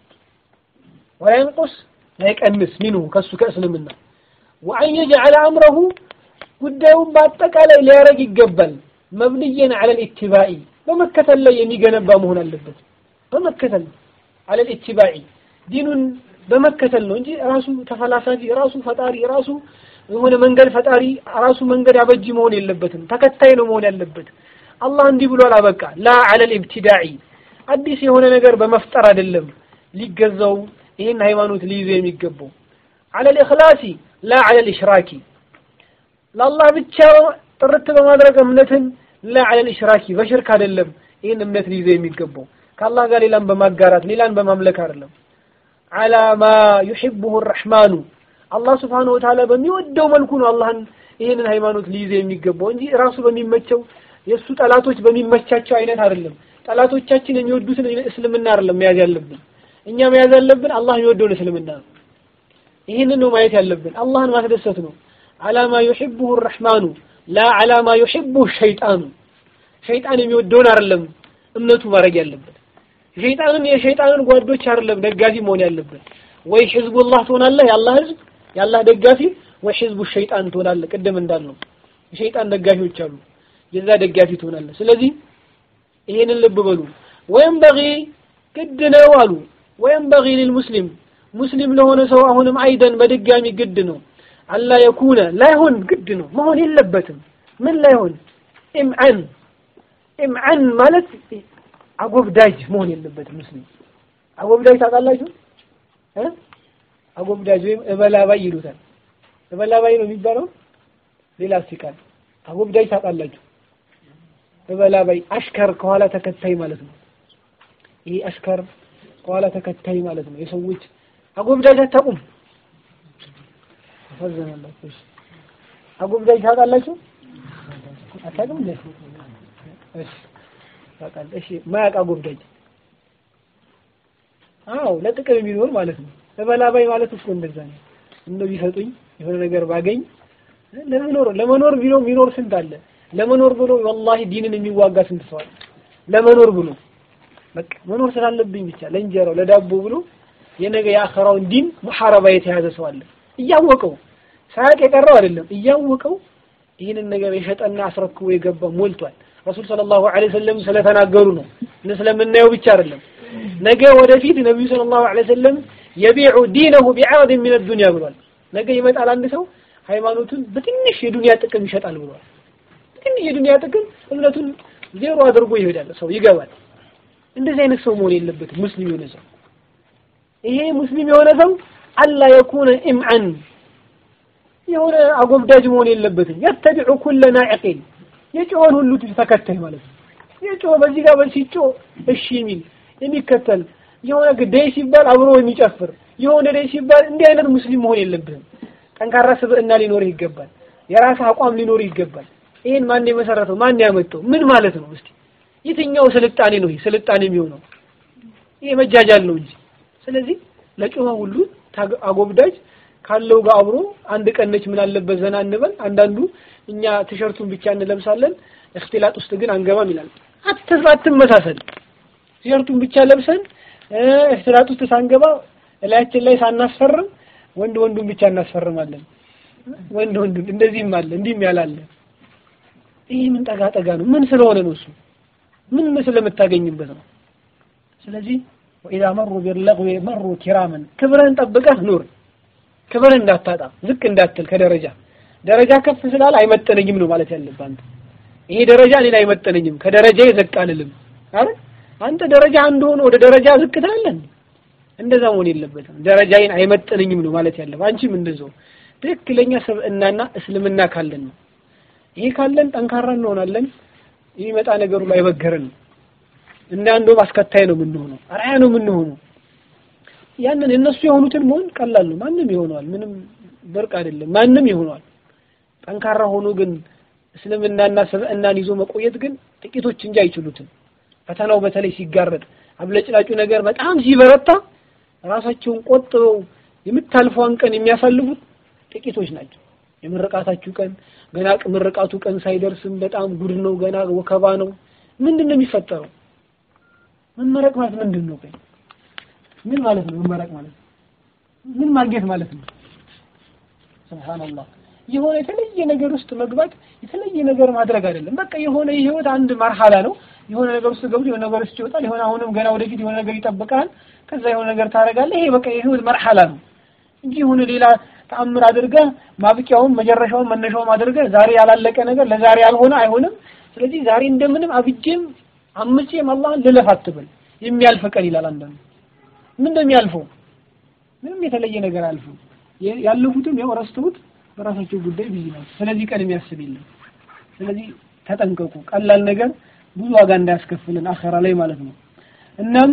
ወላ የንቁስ ላይቀንስ ሚንሁ ከሱ ከእስልምና ወአን የጅዐለ አምረሁ ጉዳዩን በአጠቃላይ ሊያረግ ይገባል መብንየን ዐለል ኢትባኢ በመከተል ላይ የሚገነባ መሆን አለበት በመከተል ዐለል ኢትባኢ ዲኑን በመከተል ነው እንጂ ራሱ ተፈላሳፊ ራሱ ፈጣሪ ራሱ የሆነ መንገድ ፈጣሪ ራሱ መንገድ አበጂ መሆን የለበትም። ተከታይ ነው መሆን ያለበት። አላህ እንዲህ ብሏል አበቃ። ላ ዐለል ኢብቲዳኢ አዲስ የሆነ ነገር በመፍጠር አይደለም ሊገዛው ይህን ሃይማኖት ሊይዘው የሚገባው። ዐለል ኢኽላሲ ላ ዐለል ኢሽራኪ ለአላህ ብቻ ጥርት በማድረግ እምነትን ላ ዐለል ኢሽራኪ በሽርክ አይደለም ይህን እምነት ሊይዘው የሚገባው ከአላህ ጋር ሌላን በማጋራት ሌላን በማምለክ አይደለም። ዐላ ማ ዩሒቡሁ ረሕማኑ አላህ ስብሓነሁ ወተዓላ በሚወደው መልኩ ነው አላህን ይህንን ሃይማኖት ሊይዘ የሚገባው እንጂ ራሱ በሚመቸው የእሱ ጠላቶች በሚመቻቸው አይነት አይደለም። ጠላቶቻችን የሚወዱትን እስልምና አይደለም መያዝ ያለብን። እኛ መያዝ ያለብን አላህ የሚወደውን እስልምና ነው። ይህንን ነው ማየት ያለብን። አላህን ማስደሰት ነው። አላማ ዩሒቡሁ ረሕማኑ ላ አላማ ዩሒቡሁ ሸይጣኑ ሸይጣን የሚወደውን አይደለም እምነቱ ማድረግ ያለበት ሸይጣንን የሸይጣንን ጓዶች አይደለም ደጋፊ መሆን ያለበት ወይ ህዝቡላህ ትሆናለህ የአላህ ህዝብ የአላህ ደጋፊ ወይ ህዝቡ ሸይጣን ትሆናለህ ቅድም እንዳልነው የሸይጣን ደጋፊዎች አሉ የዛ ደጋፊ ትሆናለህ ስለዚህ ይሄንን ልብ በሉ ወይም በጊ ግድ ነው አሉ ወይም በጊ ሊልሙስሊም ሙስሊም ለሆነ ሰው አሁንም አይደን በድጋሚ ግድ ነው አላ የኩነ ላይሆን ግድ ነው መሆን የለበትም ምን ላይሆን ኢምዓን ኢምዓን ማለት አጎብዳጅ መሆን የለበትም ሙስሊም አጎብዳጅ ታውቃላችሁ እ አጎብዳጅ ወይም እበላባይ ይሉታል እበላባይ ነው የሚባለው ሌላ ሲቃል አጎብዳጅ ታውቃላችሁ እበላባይ አሽከር ከኋላ ተከታይ ማለት ነው ይሄ አሽከር ከኋላ ተከታይ ማለት ነው የሰዎች አጎብዳጅ አታውቁም ታዘናላችሁ አጎብዳጅ ታውቃላችሁ አታውቅም እንዴ እሺ ታውቃለህ እሺ ማያውቅ አጎብዳጅ አዎ ለጥቅም የሚኖር ማለት ነው እበላባይ ማለት እኮ እንደዛ ነው እንደው ቢሰጡኝ የሆነ ነገር ባገኝ ለመኖር ለመኖር ቢሎ የሚኖር ስንት አለ ለመኖር ብሎ ወላሂ ዲንን የሚዋጋ ስንት ሰው አለ ለመኖር ብሎ በቃ መኖር ስላለብኝ ብቻ ለእንጀራው ለዳቦ ብሎ የነገ የአኸራውን ዲን ሙሐረባ የተያዘ ሰው አለ እያወቀው ሳያውቅ የቀረው አይደለም እያወቀው ይህንን ነገር የሸጠና አስረክቦ የገባ ሞልቷል ረሱል ሰለላሁ ዐለይሂ ወሰለም ስለተናገሩ ነው እነ ስለምናየው ብቻ አይደለም ነገ ወደፊት ነቢዩ ሰለላሁ ዐለይሂ ወሰለም የቢዑ ዲነሁ ቢዐረድ ሚን ዱንያ ብሏል ነገ ይመጣል አንድ ሰው ሃይማኖቱን በትንሽ የዱንያ ጥቅም ይሸጣል ብሏል በትንሽ የዱንያ ጥቅም እምነቱን ዜሮ አድርጎ ይሄዳል ሰው ይገባል እንደዚህ አይነት ሰው መሆን የለበትም ሙስሊም የሆነ ሰው ይሄ ሙስሊም የሆነ ሰው አላ የኩነ ኢምዓን የሆነ አጎብዳጅ መሆን የለበትም የተቢዑ ኩለ ናዕቂን የጮኸን ሁሉ ተከታይ ማለት ነው የጮኸ በዚህ ጋር በዚህ ሲጮህ እሺ የሚል የሚከተል የሆነ ደይ ሲባል አብሮ የሚጨፍር የሆነ ደይ ሲባል እንዲህ አይነት ሙስሊም መሆን የለብህም ጠንካራ ስብዕና ሊኖርህ ይገባል የራስህ አቋም ሊኖርህ ይገባል ይሄን ማን የመሰረተው ማን ያመጣው ምን ማለት ነው እስቲ የትኛው ስልጣኔ ነው ይሄ ስልጣኔ የሚሆነው ይሄ መጃጃል ነው እንጂ ስለዚህ ለጮኸ ሁሉ አጎብዳጅ ካለው ጋር አብሮ አንድ ቀን ነች ምን አለበት ዘና እንበል አንዳንዱ እኛ ቲሸርቱን ብቻ እንለብሳለን እክትላጥ ውስጥ ግን አንገባም ይላል አትተዛ አትመሳሰል ቲሸርቱን ብቻ ለብሰን እክትላጥ ውስጥ ሳንገባ እላያችን ላይ ሳናስፈርም ወንድ ወንዱን ብቻ እናስፈርማለን ወንድ ወንዱን እንደዚህም አለ እንዲህም ያላለ ይሄ ምን ጠጋ ጠጋ ነው ምን ስለሆነ ነው እሱ ምን ስለምታገኝበት ነው ስለዚህ ወኢዛ መሩ ቢለግዊ መሩ ኪራመን ክብርህን ጠብቀህ ኑር ክብርህን እንዳታጣ ዝቅ እንዳትል ከደረጃ ደረጃ ከፍ ስላለ አይመጠነኝም ነው ማለት ያለብህ አንተ ይሄ ደረጃ እኔን አይመጠነኝም ከደረጃ ዝቅ አልልም አይደል አንተ ደረጃ አንድ ሆኖ ወደ ደረጃ ዝቅ ትላለህ እንደዛ መሆን የለበትም ደረጃዬን አይመጠነኝም ነው ማለት ያለብህ አንቺም እንደዛው ትክክለኛ ስብዕናና እስልምና ካለን ነው ይሄ ካለን ጠንካራ እንሆናለን የሚመጣ ነገሩ ላይ አይበገረን እንደ አንዱም አስከታይ ነው የምንሆነው አርአያ ነው የምንሆነው ያንን እነሱ የሆኑትን መሆን ቀላል ነው ማንም ይሆነዋል ምንም ብርቅ አይደለም ማንም ይሆነዋል ጠንካራ ሆኖ ግን እስልምናና ስብዕናን ይዞ መቆየት ግን ጥቂቶች እንጂ አይችሉትም ፈተናው በተለይ ሲጋረጥ አብለጭላጩ ነገር በጣም ሲበረታ ራሳቸውን ቆጥበው የምታልፈዋን ቀን የሚያሳልፉት ጥቂቶች ናቸው የምርቃታችሁ ቀን ገና ምርቃቱ ቀን ሳይደርስም በጣም ጉድ ነው ገና ወከባ ነው ምንድን ነው የሚፈጠረው መመረቅ ማለት ምንድን ነው ቆይ ምን ማለት ነው መመረቅ ማለት ምን ማግኘት ማለት ነው ሱብሃንአላህ የሆነ የተለየ ነገር ውስጥ መግባት የተለየ ነገር ማድረግ አይደለም በቃ የሆነ የህይወት አንድ መርሐላ ነው የሆነ ነገር ውስጥ ገብቶ የሆነ ነገር ውስጥ ይወጣል የሆነ አሁንም ገና ወደፊት የሆነ ነገር ይጠብቃል ከዛ የሆነ ነገር ታደርጋለህ ይሄ በቃ የህይወት መርሐላ ነው እንጂ የሆነ ሌላ ተአምር አድርገህ ማብቂያውን መጨረሻውን መነሻውን አድርገህ ዛሬ ያላለቀ ነገር ለዛሬ ያልሆነ አይሆንም ስለዚህ ዛሬ እንደምንም አብጄም አምጬም አላህን ልለፍ አትበል የሚያልፍ ቀን ይላል አንዳንዱ ምን እንደሚያልፈው ምንም የተለየ ነገር አልፉ ያለፉትም ያው ረስተውት በራሳቸው ጉዳይ ቢዚ ናቸው ስለዚህ ቀን የሚያስብ የለም ስለዚህ ተጠንቀቁ ቀላል ነገር ብዙ ዋጋ እንዳያስከፍልን አኸራ ላይ ማለት ነው እናም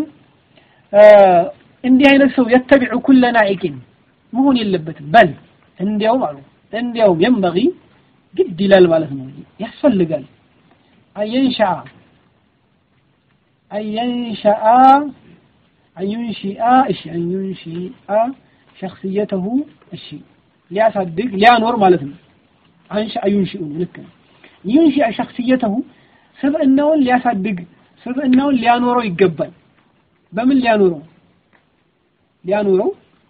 እንዲህ አይነት ሰው የተቢዑ ኩለ ናኢቂን መሆን የለበትም በል እንዲያውም አሉ እንዲያውም የንበጊ ግድ ይላል ማለት ነው ያስፈልጋል አየንሻአ አየንሻአ አዩንሺአ እሺ አዩንሺአ ሸክስየተሁ እሺ ሊያሳድግ ሊያኖር ማለት ነው አንሻ ዩንሺኡ ነው ልክ ነው ዩንሺአ ሸክስየተሁ ስብዕናውን ሊያሳድግ ስብዕናውን ሊያኖረው ይገባል በምን ሊያኖረው ሊያኖረው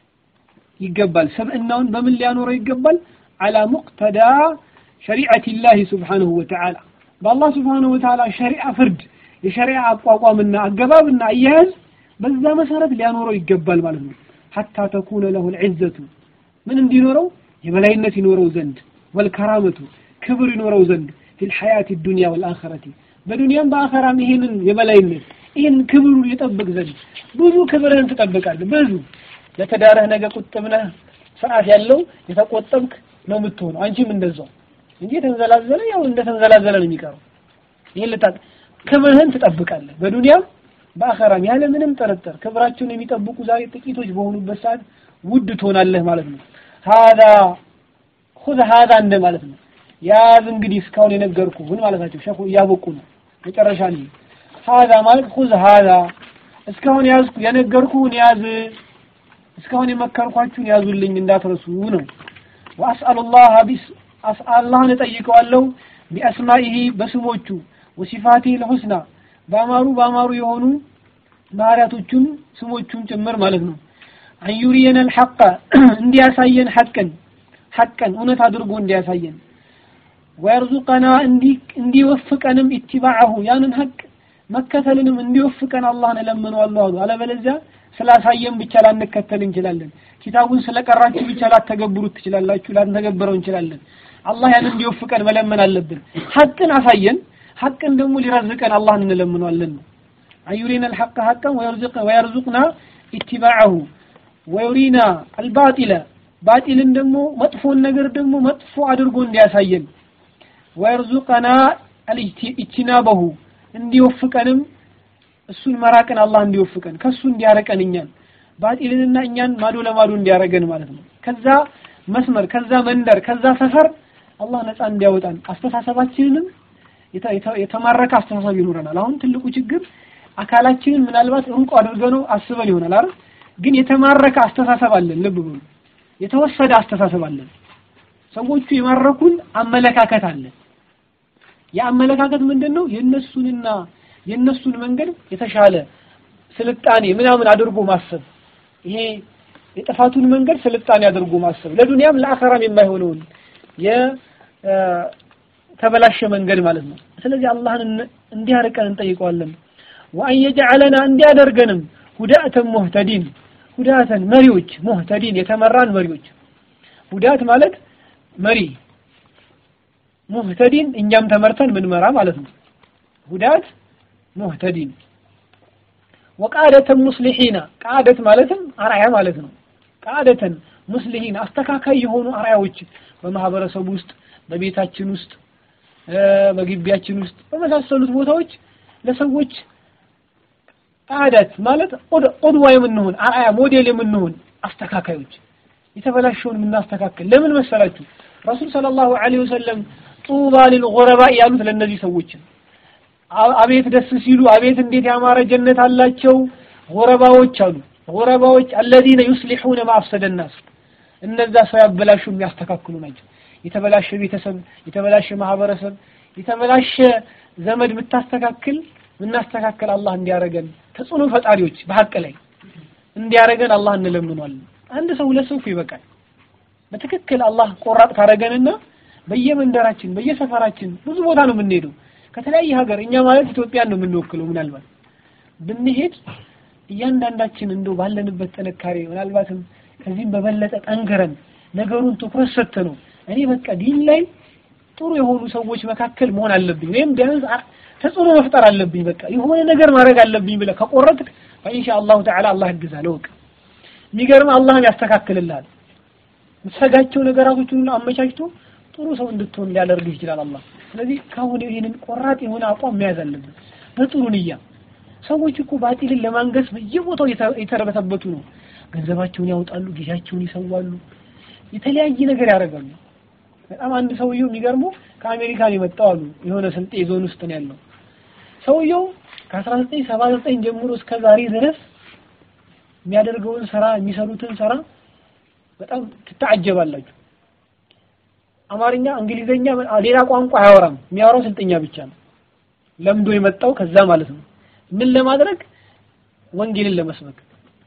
ይገባል ስብዕናውን በምን ሊያኖረው ይገባል አላ ሙቅተዳ ሸሪዓት ላህ ስብሓንሁ ወተዓላ በአላህ ስብሓንሁ ወተዓላ ሸሪዓ ፍርድ የሸሪዓ አቋቋምና አገባብና አያያዝ በዛ መሰረት ሊያኖረው ይገባል ማለት ነው ሐታ ተኩነ ለሁ ልዕዘቱ ምን እንዲኖረው የበላይነት ይኖረው ዘንድ ወልከራመቱ ክብር ይኖረው ዘንድ ፊ ልሐያት ዱንያ ወልአኸረቲ በዱንያም በአኸራም ይሄንን የበላይነት ይህን ክብሩ ሊጠብቅ ዘንድ ብዙ ክብርህን ትጠብቃለህ ብዙ ለተዳረህ ነገ ቁጥብ ነህ ስርዓት ያለው የተቆጠብክ ነው የምትሆነው አንቺም እንደዛው እንጂ የተንዘላዘለ ያው እንደተንዘላዘለ ነው የሚቀረው ይህን ልታ ክብርህን ትጠብቃለህ በዱንያም በአኸራም ያለ ምንም ጥርጥር ክብራቸውን የሚጠብቁ ዛሬ ጥቂቶች በሆኑበት ሰዓት ውድ ትሆናለህ ማለት ነው ሀዛ ሁዝ ሀዛ እንደ ማለት ነው ያዝ እንግዲህ እስካሁን የነገርኩ ምን ማለታቸው ሸኹ እያበቁ ነው መጨረሻ ነው ሀዛ ማለት ሁዝ ሀዛ እስካሁን ያዝኩ የነገርኩህን ያዝ እስካሁን የመከርኳችሁን ያዙልኝ እንዳትረሱ ነው ወአስአሉላህ ቢስ አላህን እጠይቀዋለሁ ቢአስማኢሂ በስሞቹ ወሲፋቲሂ ልሑስና በአማሩ በአማሩ የሆኑ ባህሪያቶቹን ስሞቹን ጭምር ማለት ነው አንዩሪየን አልሐቀ እንዲያሳየን ሐቅን ሐቅን እውነት አድርጎ እንዲያሳየን ወየርዙቀና እንዲወፍቀንም ኢትባዐሁ ያንን ሐቅ መከተልንም እንዲወፍቀን አላህን እለምነዋለሁ አሉ አለበለዚያ ስላሳየን ብቻ ላንከተል እንችላለን ኪታቡን ስለቀራችሁ ብቻ ላተገብሩት ትችላላችሁ ላንተገብረው እንችላለን አላህ ያንን እንዲወፍቀን መለመን አለብን ሐቅን አሳየን ሐቅን ደግሞ ሊረዝቀን አላህን እንለምነዋለን ነው አዩሪና አልሐቀ ሐቀን ወየርዙቅና ኢትባዐሁ ወዩሪና አልባጢለ ባጢልን ደግሞ መጥፎን ነገር ደግሞ መጥፎ አድርጎ እንዲያሳየን ወየርዙቀና ኢጅቲናበሁ እንዲወፍቀንም እሱን መራቅን አላህ እንዲወፍቀን ከሱ እንዲያረቀን እኛን ባጢልንና እኛን ማዶ ለማዶ እንዲያረገን ማለት ነው ከዛ መስመር ከዛ መንደር ከዛ ሰፈር አላህ ነፃ እንዲያወጣን አስተሳሰባችንንም የተማረከ አስተሳሰብ ይኖረናል አሁን ትልቁ ችግር አካላችንን ምናልባት ሩቅ አድርገነው አስበን ይሆናል አይደል ግን የተማረከ አስተሳሰብ አለን ልብ በሉ የተወሰደ አስተሳሰብ አለን ሰዎቹ የማረኩን አመለካከት አለ የአመለካከት ምንድን ነው የእነሱንና የእነሱን መንገድ የተሻለ ስልጣኔ ምናምን አድርጎ ማሰብ ይሄ የጥፋቱን መንገድ ስልጣኔ አድርጎ ማሰብ ለዱንያም ለአኸራም የማይሆነውን የተበላሸ መንገድ ማለት ነው ስለዚህ አላህን እንዲያርቀን እንጠይቀዋለን ወአን የጀዐለና እንዲያደርገንም ሁዳእተን ሙህተዲን ሁዳተን መሪዎች ሙህተዲን የተመራን መሪዎች ሁዳት ማለት መሪ ሙህተዲን እኛም ተመርተን ምንመራ ማለት ነው ሁዳት ሙህተዲን ወቃደተን ሙስሊሒና ቃደት ማለትም አርአያ ማለት ነው ቃደተን ሙስሊሒን አስተካካይ የሆኑ አርአያዎች በማህበረሰቡ ውስጥ በቤታችን ውስጥ በግቢያችን ውስጥ በመሳሰሉት ቦታዎች ለሰዎች ቃደት ማለት ቁድዋ የምንሆን አርአያ ሞዴል የምንሆን አስተካካዮች የተበላሸውን የምናስተካክል ለምን መሰላችሁ ረሱል ሰለላሁ ዐለይሂ ወሰለም ጡባ ሊልጉረባ ያሉት ለእነዚህ ሰዎች አቤት ደስ ሲሉ አቤት እንዴት ያማረ ጀነት አላቸው ጉረባዎች አሉ ጉረባዎች አለዚነ ዩስሊሑነ ማአፍሰደ ናስ እነዛ ሰው ያበላሹ የሚያስተካክሉ ናቸው የተበላሸ ቤተሰብ የተበላሸ ማህበረሰብ የተበላሸ ዘመድ የምታስተካክል ምናስተካከል አላህ እንዲያረገን ተጽዕኖ ፈጣሪዎች በሀቅ ላይ እንዲያረገን አላህ እንለምኗለን አንድ ሰው ሁለት ሰው ይበቃል በትክክል አላህ ቆራጥ ካረገንና በየመንደራችን በየሰፈራችን ብዙ ቦታ ነው የምንሄደው ከተለያየ ሀገር እኛ ማለት ኢትዮጵያን ነው የምንወክለው ምናልባት ብንሄድ እያንዳንዳችን እንደው ባለንበት ጥንካሬ ምናልባትም ከዚህም በበለጠ ጠንክረን ነገሩን ትኩረት ሰጥተ ነው እኔ በቃ ዲን ላይ ጥሩ የሆኑ ሰዎች መካከል መሆን አለብኝ ወይም ቢያንስ ተጽዕኖ መፍጠር አለብኝ በቃ የሆነ ነገር ማድረግ አለብኝ ብለህ ከቆረጥክ ፈኢንሻ አላሁ ተዓላ አላህ ያግዛል እወቅ የሚገርም አላህም ያስተካክልልሃል የምትሰጋቸው ነገራቶችን ሁሉ አመቻችቶ ጥሩ ሰው እንድትሆን ሊያደርግህ ይችላል አላህ ስለዚህ ካሁን ይህንን ቆራጥ የሆነ አቋም መያዝ አለብን በጥሩ ንያ ሰዎች እኮ ባጢልን ለማንገስ በየቦታው የተረበተበቱ ነው ገንዘባቸውን ያወጣሉ ጊዜያቸውን ይሰዋሉ የተለያየ ነገር ያደርጋሉ በጣም አንድ ሰውየው የሚገርመው ከአሜሪካን የመጣው አሉ የሆነ ስልጤ ዞን ውስጥ ነው ያለው ሰውየው ከ1979 ጀምሮ እስከ ዛሬ ድረስ የሚያደርገውን ስራ የሚሰሩትን ስራ በጣም ትታጀባላችሁ አማርኛ፣ እንግሊዘኛ፣ ሌላ ቋንቋ አያወራም። የሚያወራው ስልጥኛ ብቻ ነው። ለምዶ የመጣው ከዛ ማለት ነው። ምን ለማድረግ ወንጌልን ለመስበክ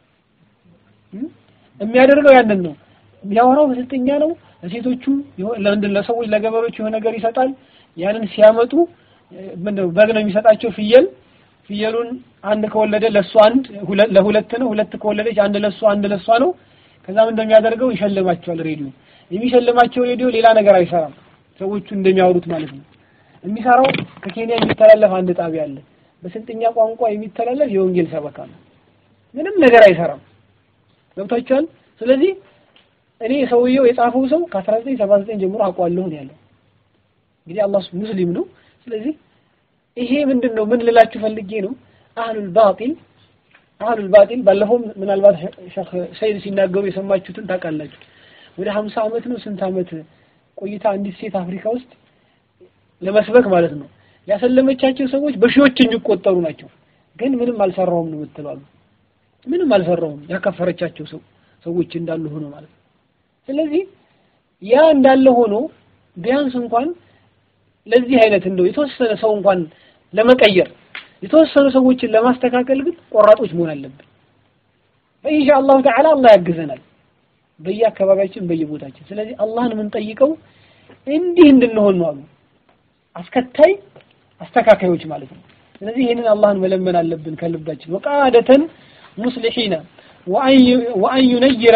የሚያደርገው ያንን ነው። የሚያወራው በስልጥኛ ነው። ለሴቶቹ ለምንድን ለሰዎች ለገበሬዎች የሆነ ነገር ይሰጣል። ያንን ሲያመጡ ምንድን ነው በግ ነው የሚሰጣቸው ፍየል ፍየሉን አንድ ከወለደ ለሱ አንድ ለሁለት ነው። ሁለት ከወለደች አንድ ለሱ አንድ ለሷ ነው። ከዛ ምን እንደሚያደርገው ይሸልማቸዋል። ሬዲዮ የሚሸልማቸው ሬዲዮ ሌላ ነገር አይሰራም። ሰዎቹ እንደሚያወሩት ማለት ነው። የሚሰራው ከኬንያ የሚተላለፍ አንድ ጣቢያ አለ። በስልጥኛ ቋንቋ የሚተላለፍ የወንጌል ሰበካ ነው። ምንም ነገር አይሰራም። ገብታችኋል? ስለዚህ እኔ ሰውየው የጻፈው ሰው ከ1979 ጀምሮ አውቀዋለሁ ነው ያለው። እንግዲህ አላህ ሙስሊም ነው። ስለዚህ ይሄ ምንድን ነው ምን ልላችሁ ፈልጌ ነው አህሉል ባጢል አህሉል ባጢል ባለፈው ምናልባት ሸህ ሰይድ ሲናገሩ የሰማችሁትን ታውቃላችሁ። ወደ 50 ዓመት ነው ስንት ዓመት ቆይታ አንዲት ሴት አፍሪካ ውስጥ ለመስበክ ማለት ነው ያሰለመቻቸው ሰዎች በሺዎች የሚቆጠሩ ናቸው። ግን ምንም አልሰራውም ነው የምትለው ምንም አልሰራውም ያከፈረቻቸው ሰው ሰዎች እንዳሉ ሆኖ ማለት ነው። ስለዚህ ያ እንዳለ ሆኖ ቢያንስ እንኳን ለዚህ አይነት እንደው የተወሰነ ሰው እንኳን ለመቀየር የተወሰኑ ሰዎችን ለማስተካከል ግን ቆራጦች መሆን አለብን። በኢንሻአላሁ ተዓላ አላህ ያግዘናል በየአካባቢያችን በየቦታችን። ስለዚህ አላህን የምንጠይቀው እንዲህ እንድንሆን ነው አሉ አስከታይ አስተካካዮች ማለት ነው። ስለዚህ ይህንን አላህን መለመን አለብን ከልባችን ወቃደተን ሙስሊሒነ ወአን ዩነይረ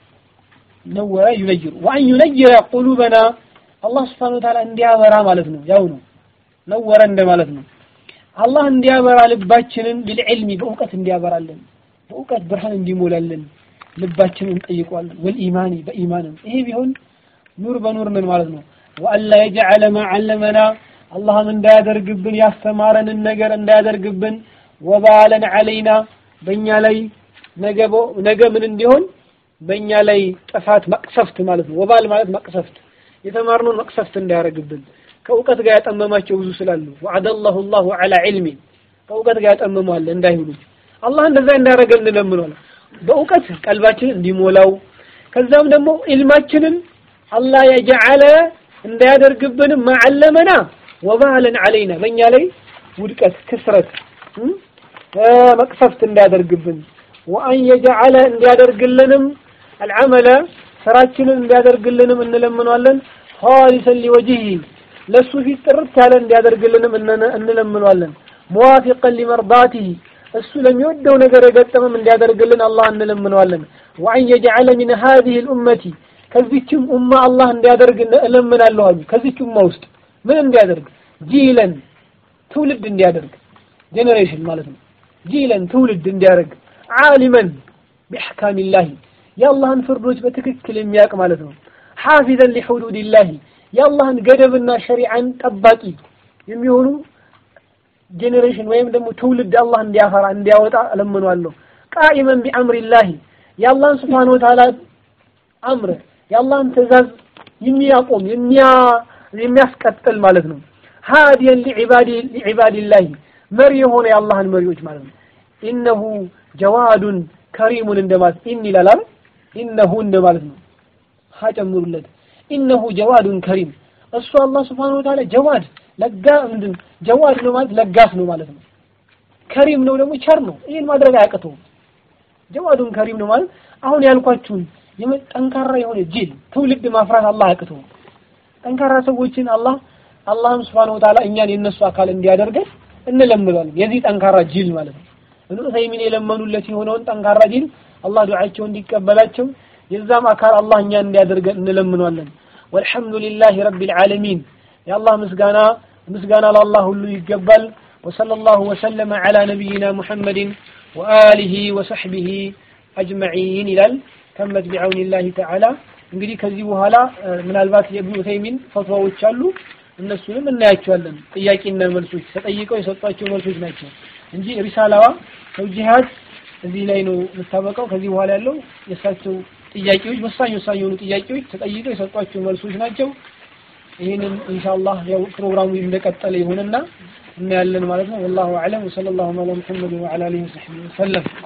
ነወረ ዩነይሩ ወአን ዩነይረ ቁሉበና አላህ ስብሓነሁ ወተዓላ እንዲያበራ ማለት ነው። ያው ነው ነወረ እንደ ማለት ነው። አላህ እንዲያበራ ልባችንን ቢልዕልሚ በእውቀት እንዲያበራልን በእውቀት ብርሃን እንዲሞላልን ልባችንን እንጠይቀዋለን። ወልኢማኒ በኢማንም ይሄ ቢሆን ኑር በኑር ነን ማለት ነው። ወአላ የጀዐለ ማ ዐለመና አላህም እንዳያደርግብን ያስተማረንን ነገር እንዳያደርግብን ወባለን ዐለይና በእኛ ላይ ነገ ምን እንዲሆን በእኛ ላይ ጥፋት መቅሰፍት ማለት ነው። ወባል ማለት መቅሰፍት የተማርነውን መቅሰፍት እንዳያደርግብን ከእውቀት ጋር ያጠመማቸው ብዙ ስላሉ ወዐደላሁ ላሁ ዐላ ዒልሚ ከእውቀት ጋር ያጠመመዋል እንዳይሁሉ አላህ እንደዛ እንዳያደርገን እንለምነዋለን። በእውቀት ቀልባችንን እንዲሞላው ከዛም ደግሞ ኢልማችንን አላህ የጀዐለ እንዳያደርግብንም ማዓለመና ወባለን ዐለይና በእኛ ላይ ውድቀት ክስረት መቅሰፍት እንዳያደርግብን ወአን የጀዐለ እንዲያደርግልንም አልዓመለ ስራችንን እንዲያደርግልንም እንለምነዋለን። ኻሊሰን ሊወጅሂ ለሱ ፊት ጥርት ያለ እንዲያደርግልንም እንለምነዋለን። ሙዋፊቀን ሊመርዳቲሂ እሱ ለሚወደው ነገር የገጠመም እንዲያደርግልን አላህ እንለምነዋለን። ወአን የጀዐለ ሚን ሃዚሂ ልኡመቲ ከዚችም ኡማ አላህ እንዲያደርግ እለምናለሁ አሉ። ከዚች ኡማ ውስጥ ምን እንዲያደርግ ጂለን ትውልድ እንዲያደርግ ጄኔሬሽን ማለት ነው። ጂለን ትውልድ እንዲያደርግ ዓሊመን ቢአሕካሚላሂ የአላህን ፍርዶች በትክክል የሚያውቅ ማለት ነው። ሓፊዘን ሊሑዱዲላሂ የአላህን ገደብና ሸሪዓን ጠባቂ የሚሆኑ ጄኔሬሽን ወይም ደግሞ ትውልድ አላህ እንዲያፈራ እንዲያወጣ እለምነዋለሁ። ቃኢመን ቢአምሪላሂ የአላህን ስብሓነ ወተዓላ አምር የአላህን ትእዛዝ የሚያቆም የሚያስቀጥል ማለት ነው። ሃዲየን ሊዒባዲላሂ መሪ የሆነ የአላህን መሪዎች ማለት ነው። ኢነሁ ጀዋዱን ከሪሙን እንደማለት ኢን ይላል አይደል? ኢነሁ እንደማለት ነው። ሀ ጨምሩለት። ኢነሁ ጀዋዱን ከሪም እሱ አላህ ስብሓነሁ ወተዓላ ጀዋድ ለጋ ምንድን ጀዋድ ነው ማለት ለጋስ ነው ማለት ነው። ከሪም ነው ደግሞ ቸር ነው። ይህን ማድረግ አያቅተውም። ጀዋዱን ከሪም ነው ማለት አሁን ያልኳችሁን ጠንካራ የሆነ ጅል ትውልድ ማፍራት አላህ አያቅተውም። ጠንካራ ሰዎችን አላህ አላህም ስብሓነሁ ወተዓላ እኛን የነሱ አካል እንዲያደርገን እንለምናለን። የዚህ ጠንካራ ጅል ማለት ነው። እብኑ ዑሰይሚን የለመኑለት የሆነውን ጠንካራ ጅል አላህ ዱዓቸው እንዲቀበላቸው የዛም አካል አላህ እኛን እንዲያደርገን እንለምናለን። ወልሐምዱሊላሂ ረቢል ዓለሚን የአላህ ምስጋና ምስጋና ለአላህ ሁሉ ይገባል። ወሰለላሁ ወሰለመ ዐላ ነቢይና ሙሐመድን ወአሊሂ ወሰሕቢሂ አጅመዒን ይላል። ተመት ቢዐውኒላሂ ተዓላ እንግዲህ ከዚህ በኋላ ምናልባት የእብኑ ዑሰይሚን ፈትዋዎች አሉ። እነሱንም እናያቸዋለን። ጥያቄና መልሶች ተጠይቀው የሰጧቸው መልሶች ናቸው እንጂ ሪሳላዋ ተውጂሃት እዚህ ላይ ነው የምታበቃው። ከዚህ በኋላ ያለው የእሳቸው ጥያቄዎች ወሳኝ ወሳኝ የሆኑ ጥያቄዎች ተጠይቀው የሰጧቸው መልሶች ናቸው። ይህንን ኢንሻአላህ ያው ፕሮግራሙ እንደቀጠለ ይሁንና እናያለን ማለት ነው። ወላሁ አዕለም ወሰለላሁ ዐላ ሙሐመድ ወዐላ አሊሂ ወሰሕቢሂ ወሰለም